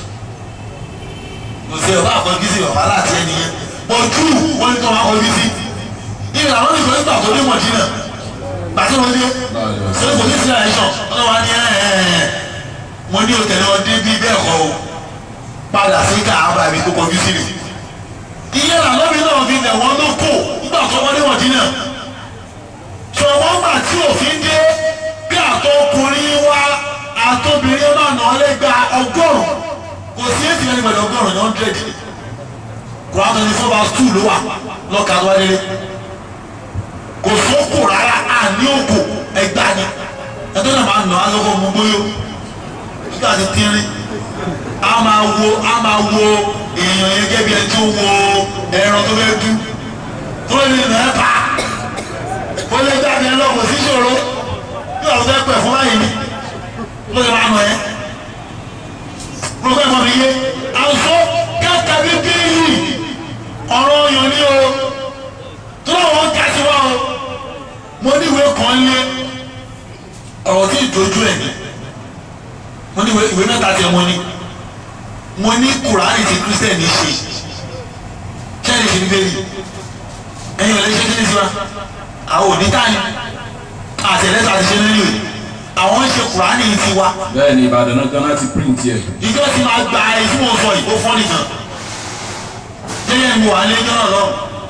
kò sí ọba àkọ́jú sí ọba láti ẹni yẹn bọ̀ jù wọ́n ní tó wọ́n akọ́jú sí ìgbà àwọn ìgbà nígbà tó dé Mọ̀dínà gbàtí òun dé tó kò ní sí direction wọ́n wá ní ẹ̀ẹ́dẹ̀ẹ́ mo ní òtẹ̀lẹ́ ọdẹ bíi bẹ́ẹ̀ kọ́ o padà sí káàbà mi tó kọjú sí mi. iye làlọ́bí náà fi lẹ̀ wọ́n ló kò nígbà tó wọ́n níwọ̀n dín náà. sọ wọ́n gbà tí òfin dé bí àtọkùnrin wa àtobìnrin máa nà ọ́ lẹ́gba ọgọ́rùn-ún kò sí èsì ẹni pẹ̀lú ọgọ́rùn-ún ní hundred. Quran twenty four verse two ló wà lọ́ka tó wá délé. kò sókò rárá àní òkò ẹgbàá ni ẹjọ́ náà máa nà á lọ́kọ̀ mú gbóyò nígbà tí tínrín a máa wo a máa wo èèyàn yẹn gẹ́gẹ́ bí ẹni tó wo ẹran tó fẹ́ dú tó lè nà ẹ́ pa ó lè jáde ẹ lọ kò sí ìṣòro bí wàá fẹ́ pẹ̀ fún báyìí ni ló lè máa nà ẹ́ pọ̀lọ́pọ̀ ẹ̀fọ́ mi yé àwùjọ kẹ́kẹ́ bí bíyì ọ̀rọ̀ ọyàn ni o tó lọ́wọ́ ń kásí wá o mo ní ìwé kan lé ọ̀rọ̀ tí ì dojú ẹ̀ ni mo ní ìwé mẹ́ta tiẹ̀ mo ní mo ní kùránì tí kírísítẹ́nì ṣe kẹ́ni ṣe bíbélì ẹ̀yin ọ̀lẹ́ ṣe kí ni sí wa àwọn òní táyì àtẹ̀lẹ́sà ti ṣe nílò yìí àwọn ń ṣe kùránì ti wa bẹ́ẹ̀ ni Ìbàdàn náà gan láti print yẹ ìjọ ti máa gba èyí tí mo sọ yìí ó fọ́ nìkan jẹ́yẹ́ mi wà lé jọ́nà lọ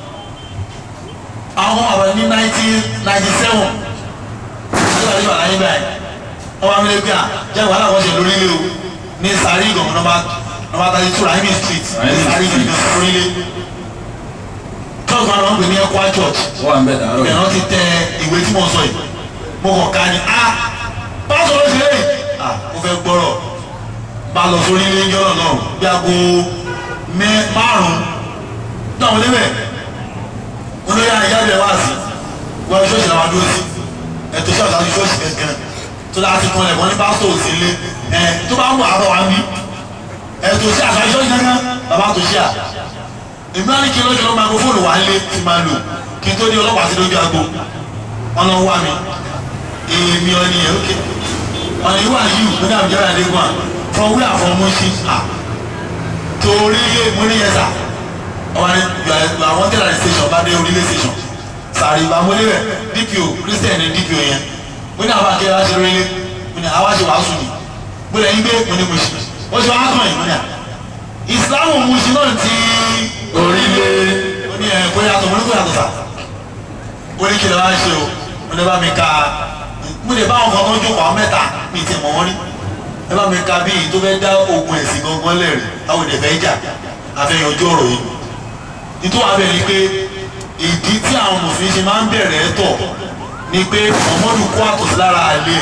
àwọn àwọn ní nineteen ninety seven ṣé wàá yí wà láyé báyìí ọba mi lè gbé à jẹ́ wàhálà wọ́n ṣe lórí ilé o ní sáré ìgbọ̀n nọmba nọmba thirty two rahimi street ní sáré ìgbọ̀n lórí ilé church máa ń pè ní Ekwa church wọ́n wà ń bẹ̀ dàárọ̀ ìbẹ̀rẹ̀ wọn ti tẹ ìwé tí mo sọ yìí mo kàn ká ni a pásọ ló ṣe lẹ́yìn a mo fẹ́ gbọ́rọ̀ bá lọ sórí ilé ń jọ́nà náà bí aago mẹ́ márùn-ún náà wọlé bẹ̀ olóyè àyájọ ẹ̀ wá sí wọ́n ṣọ́ọ̀ṣì làwọn dúró sí ẹ̀tọ́ ṣọ́ọ̀ṣì àti ṣọ́ọ̀ṣì kankan tó láti kan ẹ̀ wọ́n ní pásítọ̀ òsì ilé ẹ̀ tó bá ń wà á bọ̀ wá ń bí ẹ̀tọ́ sí àṣà ṣọ́ọ̀ṣì kankan bàbá tó ṣíà èmi á ní kí lóṣù ló máikrófóònù wà lé tí máa lò kí n tó ní ọlọ́pàá sí lójú agbo wọn lọ wá mi èmi ọ̀nì yẹn ókè ọ̀nì yìí wà yìí mo ní àbújá àdéhùn à from where from Mushin à torí ilé mo ní yẹn sà ọba ní àwọn tẹ̀lé àti station bá dé orílẹ̀ station sàrí ìgbà mo lérè DPO Christian ní DPO yẹn mo ní àwọn akẹ́rẹ́ aṣọ orílẹ̀ mo ní àwọn aṣọ wàásù ni mo lẹ́yìn gbé mo ní mo ṣe mo ṣe wàá kàn yín mo ní à ìsìlámù musin náà ti orílẹ̀ ó ní ẹ̀ kó yàtọ̀ mo ní kó yàtọ̀ sà ó ní kí lè wá ṣe o mo ní bá mi ka mo lè bá àwọn kan tó ń jókòó àwọn mẹ́ta mi ti mọ̀ wọ́n rí ẹ bá mi ka bíi tó fẹ́ dá ogun ẹ̀sìn gangan lẹ́rìí àwọn èdè fẹ́ jà àfẹ́yìn ojú ọ̀rọ̀ yìí nítorí wàá bẹ̀rẹ̀ ni pé ìdí tí àwọn mùsùlùmí ṣe máa ń bẹ̀rẹ̀ ẹ̀ tọ̀ ni pé ọmọdù kó àtọ̀sí lára àlẹ́ ẹ̀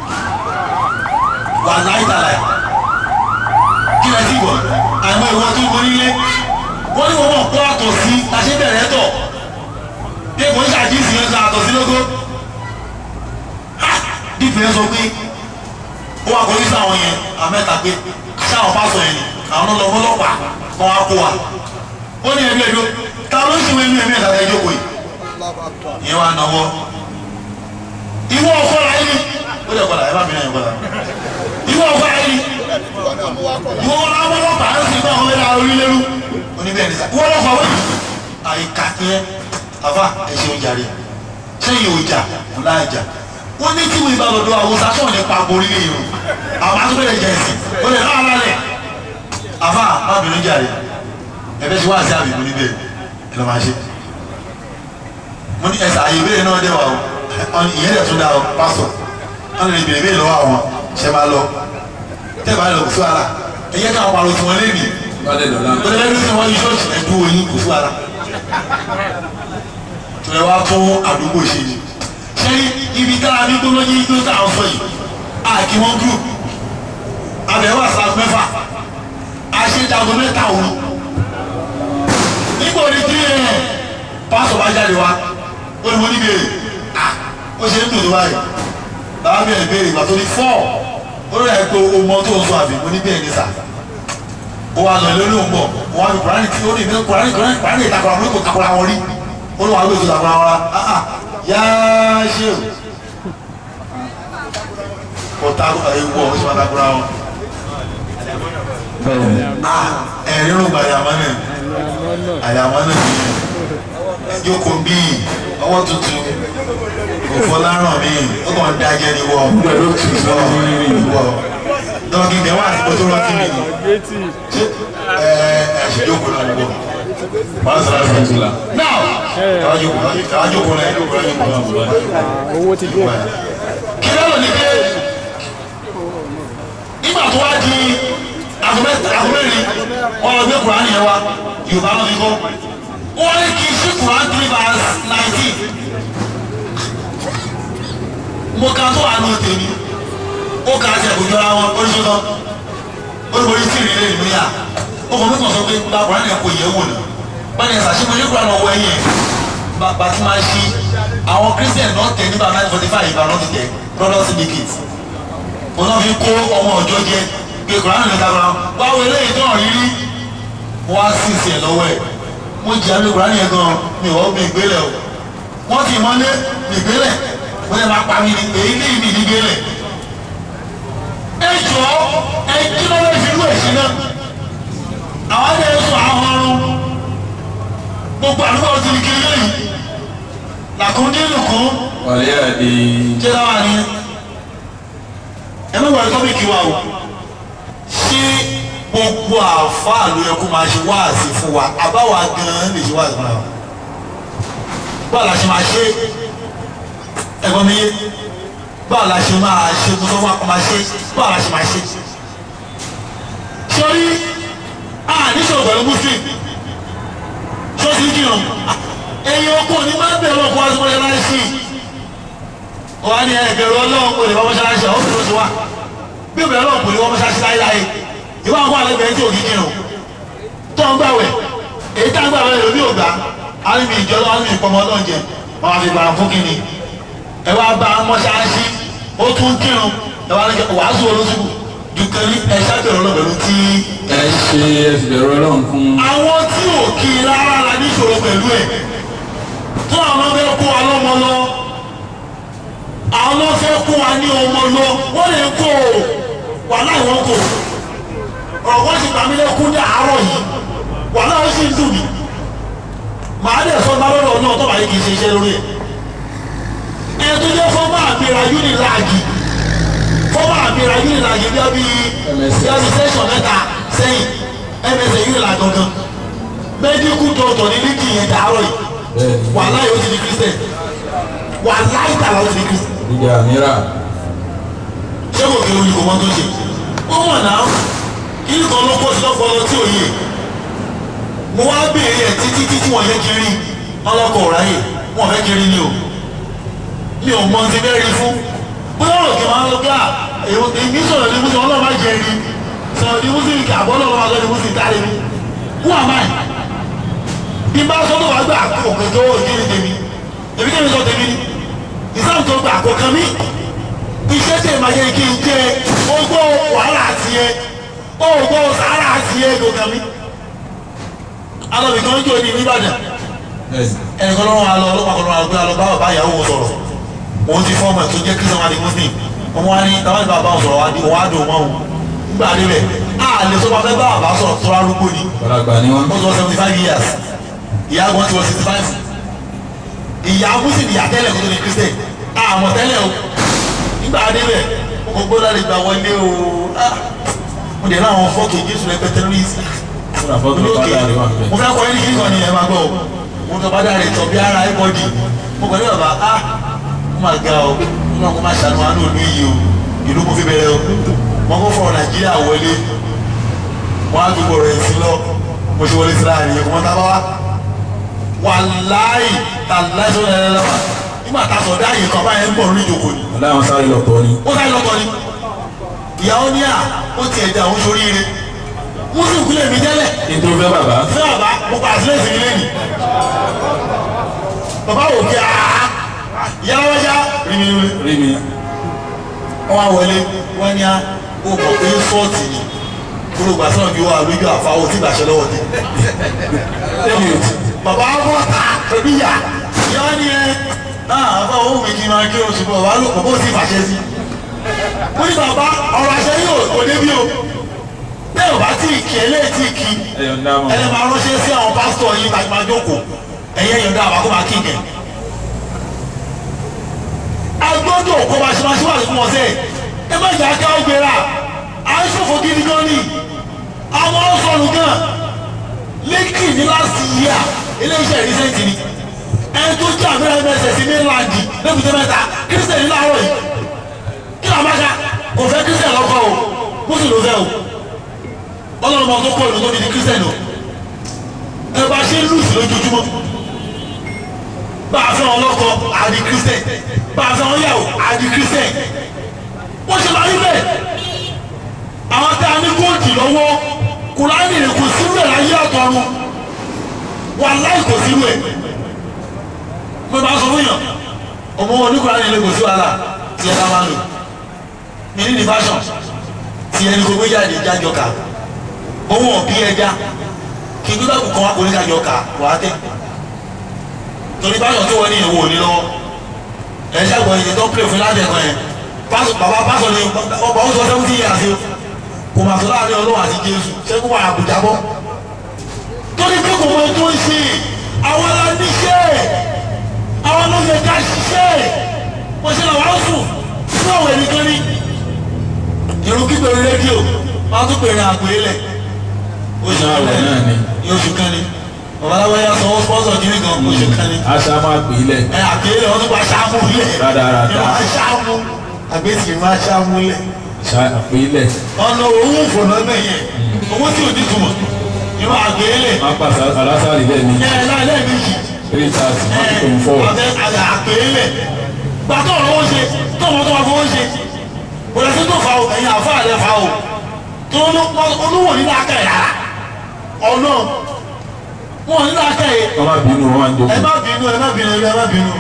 wà láìtàláì kí lẹ sí gbọ́ àìmọ̀ ìwọ tó gbọ́ nílé wọ́n ní wọ́n mọ̀ kó àtọ̀sí àṣẹ bẹ̀rẹ̀ ẹ̀ tọ̀ bí èkó ń ṣàdísì yẹn sọ àtọ̀sí lógó dìbò yẹn sọ pé ó wà kọ́ yíṣà àwọn yẹn àmẹ́ta pé ṣáwọn pásọ yẹn ni àwọn náà lọ ọlọ́pàá kan wá kó wa ó ní ẹbí ẹjọ́ ta ló ń ṣe wẹ́n ní ẹ̀mí ẹ̀ta ẹjọ́ kò yìí ìyẹn wà náwó ìwọ ọkọ la yìí ó lè kọlà ẹ bá mi náà yẹn kọlà ìwọ ọkọ la yìí ìwọ wọn náà ọlọ́pàá ń sìn náà ọmọdé àwọn orílẹ̀-èdè oníbẹ̀ ní sá ìwọ ọlọ́pàá wẹ̀ àyíká yẹn àfa ẹ ṣe oúnjẹ rẹ sẹ́yìn ọjà ńlá ìjà wọ́n ní tí wọ́n ibà lọ́dọ̀ àwọn sasọ̀ ní pa borí lè yòó àwọn àtúbẹ̀rẹ̀ jẹ ẹ̀sìn ó lè náà lálẹ́ àfa má bínú jàre ẹ̀fẹ́ ṣe wá sí àbíkú níbẹ̀ ẹ̀ lọ́ máa ṣe mo ní ẹ̀sà àyè ìbéèrè náà dẹ̀ wà o ìyẹn dẹ̀ tún dá o pásọ̀ wọ́n lè béèrè béèrè lọ́wọ́ àwọn ṣẹ́ máa lọ tẹ́ bá lọ kò sí wàhálà ẹ̀yẹ káwọn pariwo tí wọ́n lé mi balẹ̀ lọ́la ó lè lẹ́nu tí wọ́n yí ṣọ́ọ̀ṣì ẹ̀dú oyin kò sí wàhálà tòlẹ̀ wá fún àdúgbò ṣe ni sẹ́yìn ibi tára ní gbóló yí tó tà ń sọ yìí àkí wọn group abẹ́wò àṣà mẹ́fà àṣejago mẹ́ta òru nígbà òní tí ẹ̀ pásọ̀ bá jáde wá ó ní mo ní béèrè à ó ṣe ń dùn tó báyìí bàbá bẹ̀rẹ̀ béèrè ìgbà tó ní fọ́ ó rẹ̀ pé o mọ tó ń sọ àbí mo ní bẹ́ẹ̀ ní sà ó wà lọ lórí òun bọ̀ wọn á fi kùránì tí ó ní ìbí kùránì kùránì kùránì ìtakùrà mú kò takùrà wọn rí ó lọ́wọ́ àgbẹ̀ tó takùrà wọn rà áhà yáá ṣe o kò takù ewu ọ̀ ó sì máa takùrà wọn. ẹ̀rí ló gba àyàmọ́ náà àyàmọ́ náà jókòó bíi ọwọ́ tuntun òfò láràn mi ó kàn ń dájẹ́ ní wọ́ wọ́ dọ́kì dẹ̀ wá àsìkò tó rántí mi ṣé ẹ ẹ ṣe jókòó náà ní wọ́ wọ́n sọ̀rọ̀ àṣà ìtura náà káwá jókòó káwá jókòó náà jókòó náà jókòó náà owó ti dé. kí lọ́rọ̀ ní pé nígbà tó wá di agbẹ́rin wọn lọ gbé kùránì yẹn wá yorùbá ló fi kọ́ wọ́n ní kí n sí kùránì three verse nineteen mo ka tó àánú tèmi ó ka àti ẹ̀kọ́ jọra wọn oríṣi kan olùborí tí ìrìlẹ̀ ìlú yà ó kàn mí kàn sọ pé gba kùránì yẹn kò yẹ wò ni wọ́n ní ẹ̀sà ṣé mo ní kùránì ọwọ́ ẹ̀yìn ẹ̀ bàbá tí máa ṣí àwọn christian náà tẹ̀ nígbà nine forty five ìgbà náà ti tẹ̀ brothers syndicate òun náà fi kó ọmọ ọjọ́ jẹ pé kùránì lè dàgbà báwo eléyìí tó hàn rírí wọ́n á sì sí ẹ̀ lọ́wọ́ ẹ̀ mo jẹ́ àmì kùránì yẹn gan mi ò mi gbélé o wọ́n ti mọ́lé mi gbélé wọ́n lè máa pa mi ní èyí ní ìmì ní gbélé ẹ jọ ẹ kí ló lè fi rú èsì náà àwọn adé sọ àwọn ọrùn gbogbo àdúgbò ti di kiri lẹ́yìn làkúndínlùkún wàlẹ́ àdé ṣé láwa ni ẹ má wọlé tọ́pìkì wa o ṣé gbogbo àáfàá ló yẹ kó máa ṣe wáàsí fún wa àbáwa gan-an lè ṣe wáàsí fún wa báwo la ṣe máa ṣe ẹ̀gbọ́n mi yé báwo la ṣe máa ṣe mo sọ fún wa kó máa ṣe báwo la ṣe máa ṣe sọrí a níṣòro pẹ̀lú muslim sọ́sì kìrọ̀ ẹ̀yin ọkọ ni máa ń bẹ̀rù ọkọ wa sí wọlé láì sí i wọ́n á ní ẹgbẹ̀rún ọlọ́run kò lè wọ́n mọ́ṣáláṣí àwọn òbí ló ti wá bí obìnrin ọlọ́run kò lè wọ́n mọ́ṣáláṣí láéláé ìwọ àwọn àlẹ́gbẹ̀ẹ́ tí òkì kírun tó ń gbàwẹ̀ èyí tá ń gbàwẹ̀ lómi ògbà alimi ìjọ lọ́wọ́ alimi ìpamọ́ ọlọ́run jẹ wọn á fi gbàrà fún kínní ẹ wá bá mọ́ṣáláṣí ó tún kírun ẹ wá ní wàásù olóṣùkù dùkẹ́ ní ẹ ṣàbẹ̀rẹ̀ ọlọ́bẹ̀rún tí. ẹ ṣe ẹsibẹ̀rù ọlọ́run fún àwọn tí ò kí rárá la níṣòro pẹ̀lú ẹ̀ tó àwọn ọmọ ẹ̀kọ́ wa lọ́mọ lọ àwọn ló fẹ́ kó wa ní ọmọ lọ wọ́n lè kó o wàhálà ìwọ́n kò ọ̀rọ̀ wọ́n ti gbàmí lẹ́kún ní àárọ̀ yìí wàhálà ó sì ń dùn mí màá dẹ̀ sọ bá lọ́dọ̀ náà tó bá yẹ kì í ṣe iṣẹ́ lórí ẹ̀ ẹ̀ tó jẹ́ fọ́mà àmìra unilag fọ́mà àmìra unilag bí a bí bí a bí sẹ́sọ̀n mẹ́ta sẹ́yìn msa yìí là gangan mẹdíkù dọ̀tọ̀ ní líkì yẹn dàárọ̀ yìí bẹ́ẹ̀ni wàhálà yóò ti di kristian wàhálà ìtàlá ó ti di kristian ìdíje àmìrà ṣé kò kéré olùkọ́ mọ́ tó ṣe ó mọ̀ náà kí nìkan ló kó sí lọ́pọ̀lọ́ tí ò yẹ mo wá béèrè ẹ̀ títí títí wọ́n yẹ kiri ọlọ́kọ̀ ọ̀ráyè wọ́n fẹ́ kiri ni o mi ò mọ ti bẹ́ẹ̀ rí fún bóyá ọ̀rọ̀ kì í máa ń lọ bí à èmi sọ̀rọ̀ ní mùsùlùmí ọlọ́run máa jẹ rí sọ̀rọ̀ ní mùsùlùmí kì àbọ̀ ọlọ́run máa sọ ní mùsùlùmí tá a lè mú who am I bí n bá sọ tó wàá gbà òkè tó òkè ní tèmi èmi kí ni sọ tèmi ni ìsáàmù tó gbà kò kàn mí iṣẹ́ tẹ̀ máa yẹ kí n jẹ ogbó wàhálà tiẹ̀ ogbó sàárà tiẹ̀ kò kàn mí alọ́bì kan jò ní nìbàdàn bẹ́ẹ̀ni ẹnìkan lọ́wọ́ alọ́ ọlọ́pàá kan lọ́wọ́ alọ́ alọ́ bá bàbá ìyàwó wọn sọ̀rọ̀ òun ti fọ́ọ̀mù ẹ̀ tó jẹ́ kristian wà ní muslim wọn wá ní táwọn ìbá bá wọn sọ̀rọ̀ wá di wọn á dùn wọn o nígbà débẹ̀ a lè sọ fún bá bàbá sọ̀rọ̀ tó arúgbó ni ọ̀làgbà ni wọ́n wọ́n ti wọ́n seventy five years ìyá wọn ti wọ́n sixty five ìyá muslim ìyá tẹ́lẹ̀ kó tó ní kristian àmọ̀ tẹ́lẹ̀ o nígbà débẹ̀ mo gbọ́ láti gbà wọlé o ah, mo dẹ̀ láwọn fọ́ọ̀kì jésù rẹpẹtẹ lórí fúnra fọ́tò bàtà rẹ̀ wà bẹ́ẹ̀ mo fẹ́ kọ́ ẹni kí nìkan ni ẹ máa gbọ́ o mo tọ́ bá dáre tọ́ bí ara ẹ bọ́dì mo pẹ̀lú bàbá a mo máa ga o mo máa kó máa ṣàánú àánú òlu yìí o ìlú mo fi bẹ̀rẹ̀ o mo kó fọ̀rọ̀ nàìjíríà wọlé wọn á gbogbo rẹ̀ sí lọ mo ṣe wọlé sí láàrin yẹn kò mọ́ tá a bá wá wàláì tàláì sọ lẹ́lẹ́ lọ́wọ́ nígbà tá a sọ dá yìí kan báyẹn ń bọ̀ lórí ìjòkó ni aláwọn sáré lọ́tọ̀ ni ó sáré lọ́kọ ni ìyàwó ní à ó tiẹ̀ dá àwọn sóríire wọ́n sì kúlẹ̀ mí tẹ́lẹ̀ kí n tó fẹ́ bàbá fún bàbá mo pa àtìlẹ́yìn sí ilé ni bàbá wò kí aa yàrá wájà rí mi rí rí mi wọn wá wọlé wọn ní a ó mọ̀ pé fọ́ọ̀tì ni gbogbo àti náà bí wà lójú àfáwọ́ tí ìgbàṣẹ lọ́wọ́ dé tẹ́mi ò tí bàbá wọn ta pẹ̀lú ìyá ìyá ni ẹ náà àbá òun mi kì í máa kí o ṣùgbọ́n bàbá ló bàbá ò tí ì fàṣẹ sí wọ́n ní bàbá ọ̀rọ̀ àṣẹ yóò kò débi o bẹ́ẹ̀ ò bá tí ì kí ẹ lé tí ì kí ẹ̀yọ̀ ń dá mọ́ ẹni máa ránṣẹ́ sí àwọn pásítọ̀ yìí tàbí máa jókòó ẹ̀yẹ́ yẹn dá àbákọ́ máa kí ìgẹ̀. agbọ́dọ̀ kọ́ máa ṣe máa ṣe wà fún wọn sẹ́ẹ̀ ẹ má jà ká ọgbẹ́ra à ń ṣòfò gidi gan ni àwọn ọ̀sọ̀rùn gan lẹ́kì ní láti yíà iléeṣẹ́ ìrísẹ́ǹtì ni ẹni tó jẹ́ àmì ẹ̀mẹ́sẹ̀ sí mainland lẹ́kùtẹ́ mẹ́ta kírísítẹ̀nì láàárọ̀ yìí kí ló máa ṣá kò fẹ́ kírísítẹ̀nì lọ́kọ̀ o mùsùlùmí ló fẹ́ o ọlọ́run máa tó kọ́ ìlú tó fi di kírísítẹ̀nì o ẹ bá ṣe ń lùsì lójoojúmọ́ bá a fẹ́ wọn lọ́kọ àdì kírísítẹ̀ bá a fẹ́ wọn yàwó àdì kírísítẹ̀ wọ́n ṣe máa rí bẹ́ẹ̀ àwọn tá a ní kóòtù lọ́wọ́ kùránì rẹ̀ kò sírú ẹ̀ láyé àtọ̀run wà láì kò sírú ẹ̀ mo máa sọ fún yàn ọmọ wọn ní kùránì rẹ̀ kò sí wàhálà tí ẹ ká máa lò mí ní ní fashion tí ẹni kò gbé jáde jájọ ká owó ọ̀bí ẹja kí n gbígbà kù kan wá kó ní kájọ ká wà á tẹ torí báyọ̀ tó wọ́n ní ìwò ní lọ́wọ́ ẹ ṣàgbọ́n ìyẹn tó pè fún láti ẹ̀kọ́ yẹn pásọ bàbá pásọ ni ọba ó sọ seventy years o kò mà sọ láàrin ọlọ́wọ́ àti jésù ṣẹ́gun wà àbújá bọ́ torí pé kò mọ tó ń ṣe àwọn aláníṣẹ́ àwọn ló yẹ ká ṣiṣẹ́ wọ́n ṣe làwọn á sùn fún àwọn ẹnìkan ní irun kíkọ́ rédíò máa tún pèrè àpèrè lẹ̀ oṣù náà wọ̀ náà ni ní oṣù kan ni babaláwo yà sọ sponsor kiri kan oṣù kan ni aṣá máa pè é lẹ̀ ẹ àpèrè wọn tún bá ṣáàmù lẹ̀ Rádaràda. ẹ máa ṣáàmù àgbẹ̀tì máa ṣáàmù lẹ̀ ṣá pè é lẹ̀ ọ̀nà owó fònà náà yẹ owó tí ò ní túmọ̀ ní wọn àpèrè lẹ̀ máa pàṣẹ alásàrì lẹ̀ ní ẹ ẹ láì lẹ́ẹ̀mejì three thirty máa ẹ tó ń fọ́ àbẹ àpèrè lẹ̀ gbàtọ̀ ọ̀rọ̀ wọn ṣe tó ọmọ tó máa fọwọ́ ṣe kò lè sí tó fa o ẹ̀yin àfa rẹ̀ fa o tó olówó nínú aka yà ọ̀nà wọn nínú aka yẹ wọ́n má bínú wọn máa ń ẹ jókòó má bínú ẹ má bínú ẹ má bínú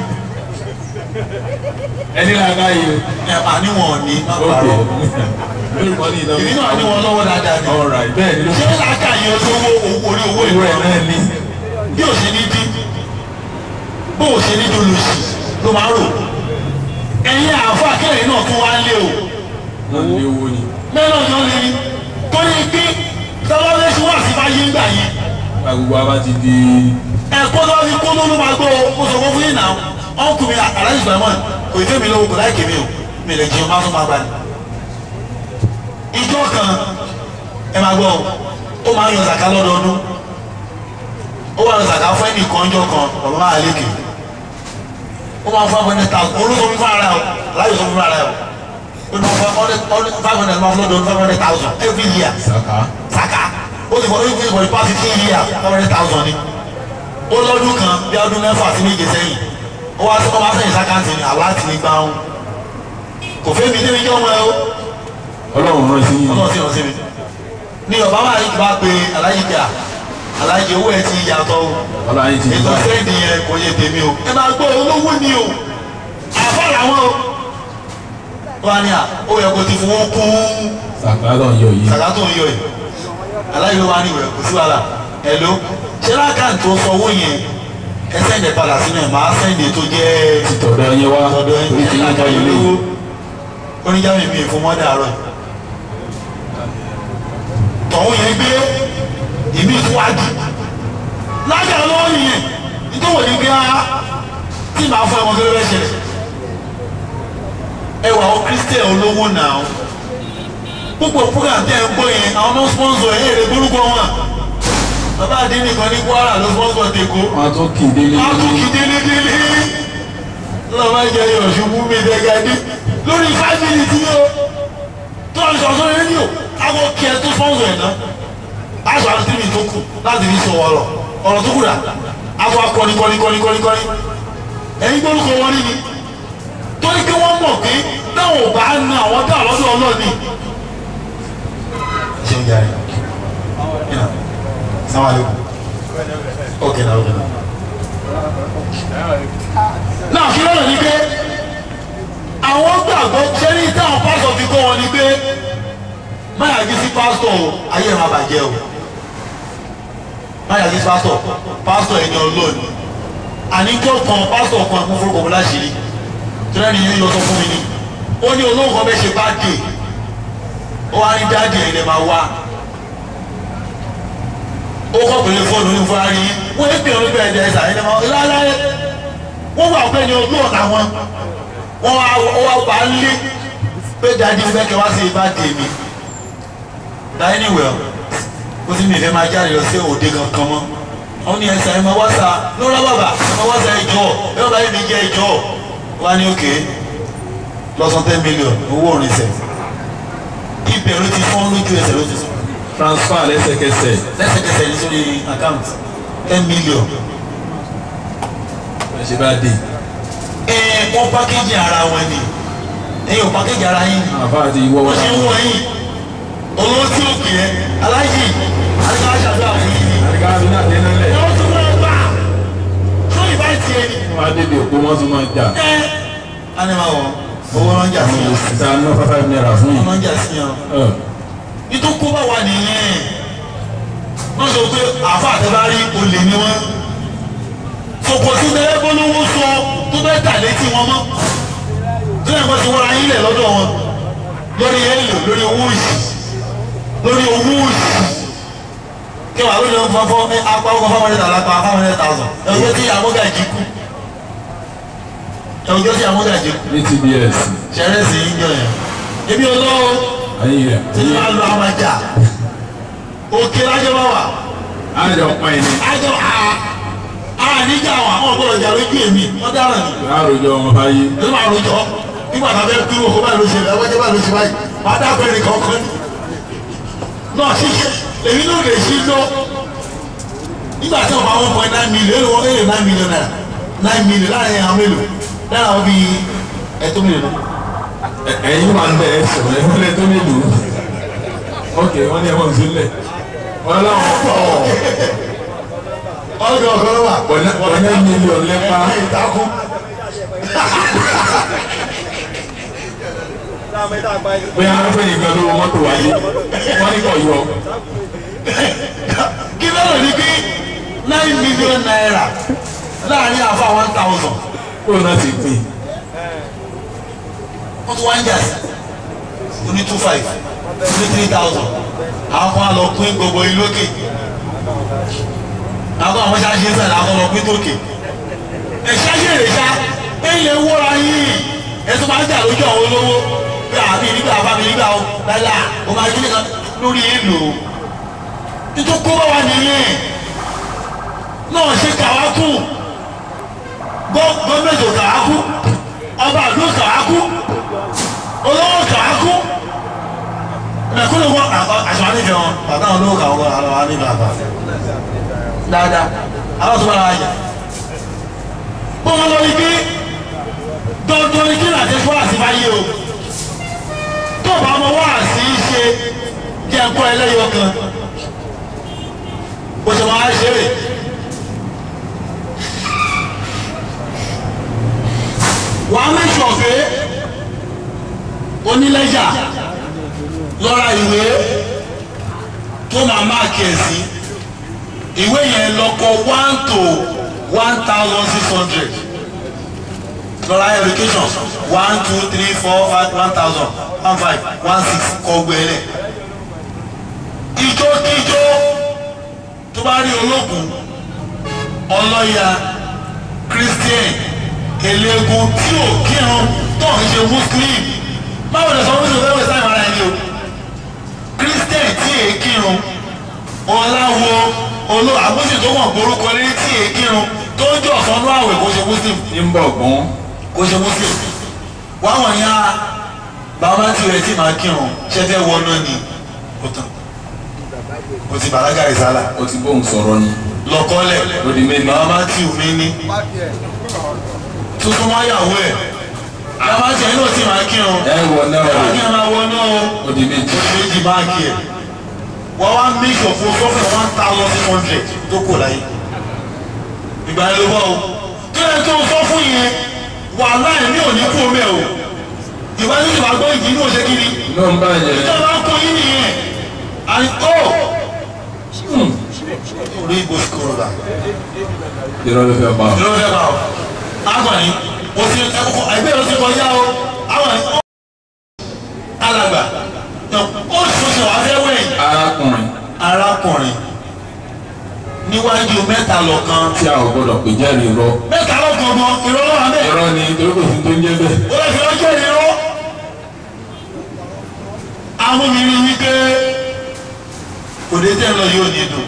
ẹni làákà yìí ẹ àníwọ̀n ní má ok parọ́ lórúkọ ní ìdánwò èmi náà ní wọn lọ́wọ́ dáadáa ni all right bẹ́ẹ̀ ni ṣé làákà yẹ olówó owó orí owó owó ìwé ẹ̀ náà ní bí ò ṣe ní dín bó ò ṣe ní dolóṣì ló máa rò ẹ̀yin àáfà kẹrin náà tún wá lé o wọ́n lé owó ni mẹ́rin ọ̀jọ́ lè rí torí pé tọ́lọ́lẹ́sì wà sí bá yé ń gbà yẹn gba gbogbo abá ti di ẹ̀kọ́ tó fi kó ló ló máa gbọ́ o mo sọ fún yín náà ọkùnrin aláìsí ìgbà mọ́ kò ì tẹ́mi lówó kò láì kémi o mi lè jẹun má tún máa gbà ní. ìjọ kan ẹ máa gbọ́ o ó máa ń yan zaka lọ́dọọdún ó wà ní zaka fún ẹnì kan jọ kan bàbá máa lékè ó máa fún five hundred thousand olóso fún ara ẹ o aláyọ̀ sọ fún ara ẹ o ó ní wọn fún five hundred máa fún lọ́dọọdún five hundred thousand every year saka zaka ó ti fọ ó ti fọ the past fifteen years five hundred thousand ni ó lọ́dún kan bí ọdún mẹ́fà sí méje sẹ́yìn ó wá sọ́kọ́ bá sẹ́yìn sákàǹtì ni aláàtì ní gbáhùn kò fẹ́ mi débi jọ́ ọmọ ẹ o ọlọ́run rán sí yín ọlọ́run sì rán sí mi ní ọba máa yí bá pe aláyí jà aláyí owó ẹ ti yàtọ̀ o ọlọ́run yín ti ètò gbà fẹ́ẹ̀dì yẹn kò yẹ tèmi o ẹ máa gbọ́ olówó ni o àfọ́ làwọn o wọ́n á ní à ó yẹ kó ti fowó kún saka lọ yọ yìí sàkà tó ń yọ yìí aláyí ló wá ní ìwẹ̀ kò sí wàhálà ẹ ló ṣé lákàntì tó sọ owó yẹn ẹ sẹ́ǹdẹ̀ padà sínú ẹ̀ máa sẹ́ǹdẹ̀ tó jẹ́ títọ̀dọ̀ yẹn wá ọ̀dọ̀ ẹ̀ orí ti yín ká yẹn lé lówó oníjàmí mi fún mọ́dà àárọ̀ yìí tọ̀hún yẹn gbé ìmí ìfúwájú lájà lọ́wọ́ nìyẹn nítorí wọ́n ní bí a tí màá fún ẹ̀wọ̀n kéré ṣẹlẹ̀ ẹ wà ó kristian olówó náà púpọ̀ program tẹ́ ẹ ń gbọ́ yẹn àwọn náà sponsor ẹ̀ èrè gbórúkọ wọn bàbá àdínní kan ní Kwara ló sponsor tèkó wọn tún kì í délé a tún kì délédélé lọ́wọ́ máa jẹ yọ̀ ṣubú mi dẹ́gàdé lórí fámìlì tí yóò tó ń sọ̀tún rédíò àwọn kí ẹ tó sponsor ẹ̀ náà aṣọ àti tìmí tó kù láti fi sọ ọ̀rọ̀ ọ̀rọ̀ tó kù rà àwọn akọni kọni kọni kọni kọni ẹ̀yin gbórúkọ wọn rí ni torí pé wọ́n mọ̀ pé táwọn ò bá na àwọn tá àlọ́dọ̀ ọlọ́ọ̀ni. ṣé ń yára yìí sáwọn àlejò ok na ok na. náà kí lọ́nà ni pé àwọn gbàgbọ́ sẹ́ni táwọn pásítọ̀ fi kọ́ wọn ni pé máyà jí sí pásítọ̀ o ayé ẹ̀ máa bàjẹ́ o máyà jí sí pásítọ̀ pásítọ̀ ẹni ọlọ́ọ̀ni àníjọ́ kan pásítọ̀ kan mú forúkọ mi láṣìírí tẹ́lẹ̀ ni yóò yọ sọ fún mi ni ó ní olóhùn kan bẹ́ẹ̀ ṣe bá dé ó wá ní dáàdì ẹ̀ lè máa wá ó kọ́ pèlè fóònù ní fúnra rí wọ́n ń pè ọ́ nígbà ẹ̀dẹ̀ ẹ̀sà ẹ̀ lẹ́mọ̀ láláyé wọ́n wà pé ní ojú ọ̀nà wọn wọ́n wá wá bá ń lé pé dáàdì fẹ́ kẹ́ wá sí ibà dé mi dáìní wẹ̀ ó sì mi fẹ́ máa jáde lọ sí òde kankan mọ́ àwọn ní ẹ̀sà ẹ̀ máa wá sa lọ́rọ́ bàbà ẹ̀ máa wá sa ẹjọ́ ẹ̀ máa bá yẹn mi jẹ́ ẹjọ́ wá ní òkè lọ́sàn ten million owó òrìṣẹ́ ibẹ̀ ló ti fọ́n lójú ẹsẹ̀ ló ti sọ transfer lẹ́sẹ̀kẹsẹ̀ lẹ́sẹ̀kẹsẹ̀ ní sórí account ten million. ẹ ṣe bá dé ẹ wọ́n pákéjì ara wọn ni ẹ̀yin ò pákéjì ara yín àbá àti ìwọ wọ́n ṣe ń wọ yín olówó tí ó pè é aláìjì àdìgbà aṣàdúrà fún yín ni àríkà mi náà dé nílẹ̀ ẹ wọ́n tún fún ẹ gbà fún ìbá tiẹ̀ ni wọn á débi òpó wọn tún máa jà ẹ ánìmọ̀ wọn owó ránjà sí yàn ìta ná five naira fún owó yìí ránjà sí yàn ẹ ìtòkó bá wà nìyẹn wọ́n sọ pé àfa àtẹ́bárí olè ni wọ́n sọ̀pọ̀ tí bẹ́ẹ̀ bọ́lówó sọ tó bẹ́ẹ̀ tà létí wọn mọ́ tí wọ́n kọ́ ti wọ́n ayé lẹ̀ lọ́dọ̀ wọn lórí ẹ̀lò lórí owó òsì lórí owó òsì kí wàá lórí ọmọ fọ́fọ́ ní apá ọkọ̀ fáwọn ẹ̀ta lápá fáwọn ẹ̀ta thousand ẹ̀wọ́n tí amúgàjì kú ẹ̀wọ́n tí amúgàjì kú ní tbs ṣẹ̀rẹ̀ sí í jọ yẹn ebi olówó ayé rẹ tí wọ́n á lọ àwọn ẹja òkè lájọ́ bá wà àjọ pọn ẹni àjọ àá àníjà àwọn àwọn ọgbọ́dọ̀ jà lójú èmi wọ́n dára ní àròjọ wọn bá yé ẹni máa rojọ́ nígbà tá a fẹ́ kúrò kó báyìí ló ṣe lẹ́wọ́ jẹ́ báyìí ló ṣe báyìí máa dábẹ́ ẹnì kankan ní. náà ṣíṣe èmi náà lè ṣí lọ nígbà tí wọ́n bá one point nine million èrè wọ́n èrè nine million naira nine million láàrin àwọn mélòó lára àwọn bíi ẹ̀tọ́ mélòó náà. Ẹ- ẹ̀yin wà ń bẹ ẹ sọ̀rọ̀ ẹ wọlé tó nílùú ok wọn ní ẹwọn sílẹ̀ wọn láwọn pọ̀ ọ̀dọ̀ ọ̀gọ́ wà. Ọ̀nà- ọ̀nà mílíọ̀n lẹ́pa. ìtakùn. bóyá wọn fẹ́ nìkan lówó mọ́tò wáyé wọn ní kò yọ kí lọ́rọ̀ ní pé nine million naira láàrin àfa one thousand kó náà ti pín wọ́n tún wá ń jà sí oní two five oní three thousand àwọn kan á lọ pín gbogbo yín lókè àwọn àwọn ṣáṣe ń sàlẹ̀ àwọn lọ pín tókè ẹ̀ ṣáṣe rè ṣá ẹ̀ lè wọ́ra yín ẹ̀ tó máa ń jà lójú àwọn olówó bí àbí nígbà àbá mi nígbà ó lálá ó máa gbé nìkan lórí èlò nítorí kó bá wà nìyẹn náà ṣe kàwákù gọ́ọ̀mẹ̀ntì kàwákù ọba àdó kàwákù olówó kàwákù mẹ̀kúnnù wọn àṣọ ànífẹ́ wọn bàtà wọn olówó kàwákù àwọn ànífẹ́ àbá dáadáa àwọn tó bá ra àjà bọ́n wọn lọ ní pé dandan ni kí ní àti fún àti báyé o tó bá ọmọ wá sí í ṣe kí ẹ kọ́ ẹlẹ́yọ kan bó ṣe máa ṣe rè. wàá mẹ́sọ̀ pé onílẹ́jà lọ́ra ìwé tó máa máàkì ẹ̀ sí ìwé yẹn lọ́kọ̀ one to one thousand six hundred lọ́ra education one two three four five one thousand one five one six kọ́ gbẹ́lẹ̀ ijókijó tó bá rí ológun ọlọ́ya christian eléegun tí ò kírun tó ń ṣe muslim báwo lè sọ wíṣọ fẹ́ẹ́ wẹ̀ sáyẹn ara ẹni o christian tí èé kírun ọláwo olú àgbóṣe tó wọ̀n borúkọ lé tí èé kírun tó ń jọ sọnù àwẹ̀ kó ṣe muslim ní ń bọ̀ gbọ́n kó ṣe muslim wọ́n wọ̀n ya bàbá tí rẹ̀ tí máa kírun ṣẹ́fẹ́ wọnú ni ó tán o ti bàlágà ìsálà ó ti bóun sọ̀rọ̀ ni lọ́kọ́lẹ̀ ó di méjì bàbá tí ò mí ní tuntun máa yàwó ẹ̀ bàbá tí ẹ̀ náà ti máa kírun ẹ wọ náà bàbá tí ẹ̀ máa wọnú o ó di méjì oṣù méjì báàgì ẹ̀ wọ́n wá make up fún sọ́fẹ̀ one thousand six hundred tó kò láyé ìgbà yẹn ló bọ́ o kí lóye tó sọ fún yẹn wà láì ní òní kú omi ẹ̀ o ìwà ní ìwà gbọ́ ìdí ní òṣè kiri náà ń bá yẹn ìjọba ń kó yín nìyẹn àní ó orí ìbò sukùrù bá irọ́ ló fẹ́ pa ló fẹ́ bá o agbọ̀nì o ti ẹ̀kọ́ ẹgbẹ́ yẹn ti kọjá o agbọ̀nì ó alàgbà ó tún ṣe wá fẹ́ wẹ̀yìn arákùnrin arákùnrin níwájú mẹ́ta lọ́kan tí a ò gbọ́dọ̀ pè jẹ́rìí irọ́ mẹ́ta lọ́kan gan ìrọ́lọ́ wa bẹ́ẹ̀ irọ́ ni torí kò sí tó ń jẹ́ bẹ́ẹ̀ ó lè fi ọjọ́ ìrọ́ amúmiri wípé òde tẹ́ ń lọ yóò ní dùn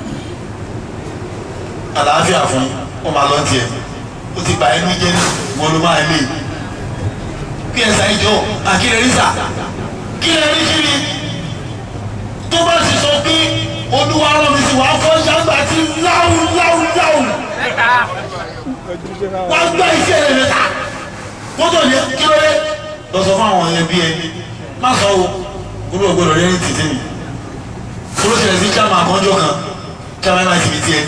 àlàáfíà fún wọn máa lọ tiẹ̀ ó ti bà ẹnu jẹ́ wọn ló máa lè kí ẹ sàì jọ àkílẹ̀ rí sà kílẹ̀ rí kiri tó bá ti sọ pé olúwa rán mi sí wàá fọ́ ṣàgbà tí láwù láwù láwù wàá gbá iṣẹ́ rẹ̀ mẹ́ta kótó ni kí ló dé lọ sọ fún àwọn yẹn bí ẹni má sọ o kúrò gbọdọ̀ lẹ́yìn títí mi kúrò ṣẹlẹ̀ sí chairman àkànjọ kan chairman náà ti fi tiẹ̀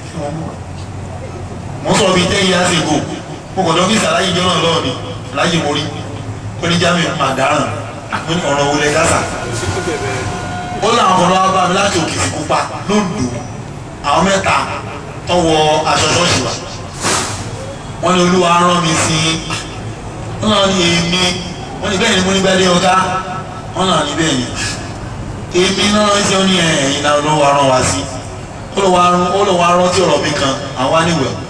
mo sọ bíi ten years ago mo kọ̀ dọ́fíìsì aláyé jọ náà lọ́wọ́ mi aláyé mo rí ó ní jámi máa dáràn mo ní ọ̀rọ̀ wọlé gásà ó láwọn kan lọ́wọ́ bá mi láti òkè sí pupa lóńdó àwọn mẹ́ta tọwọ́ aṣọ ṣọ́ọ̀ṣì wa wọ́n ní olúwa rán mi sí wọ́n náà ní èmi wọ́n ní bẹ́ẹ̀ ni mo ní bẹ́ẹ̀ lé ọ̀gá wọ́n náà ní bẹ́ẹ̀ ni èmi náà ń ṣe ó ní ẹ̀yìn náà ló wà rán wa sí ó lọ wá rán tí ọ̀rọ̀ mi kan àwọn aníwẹ̀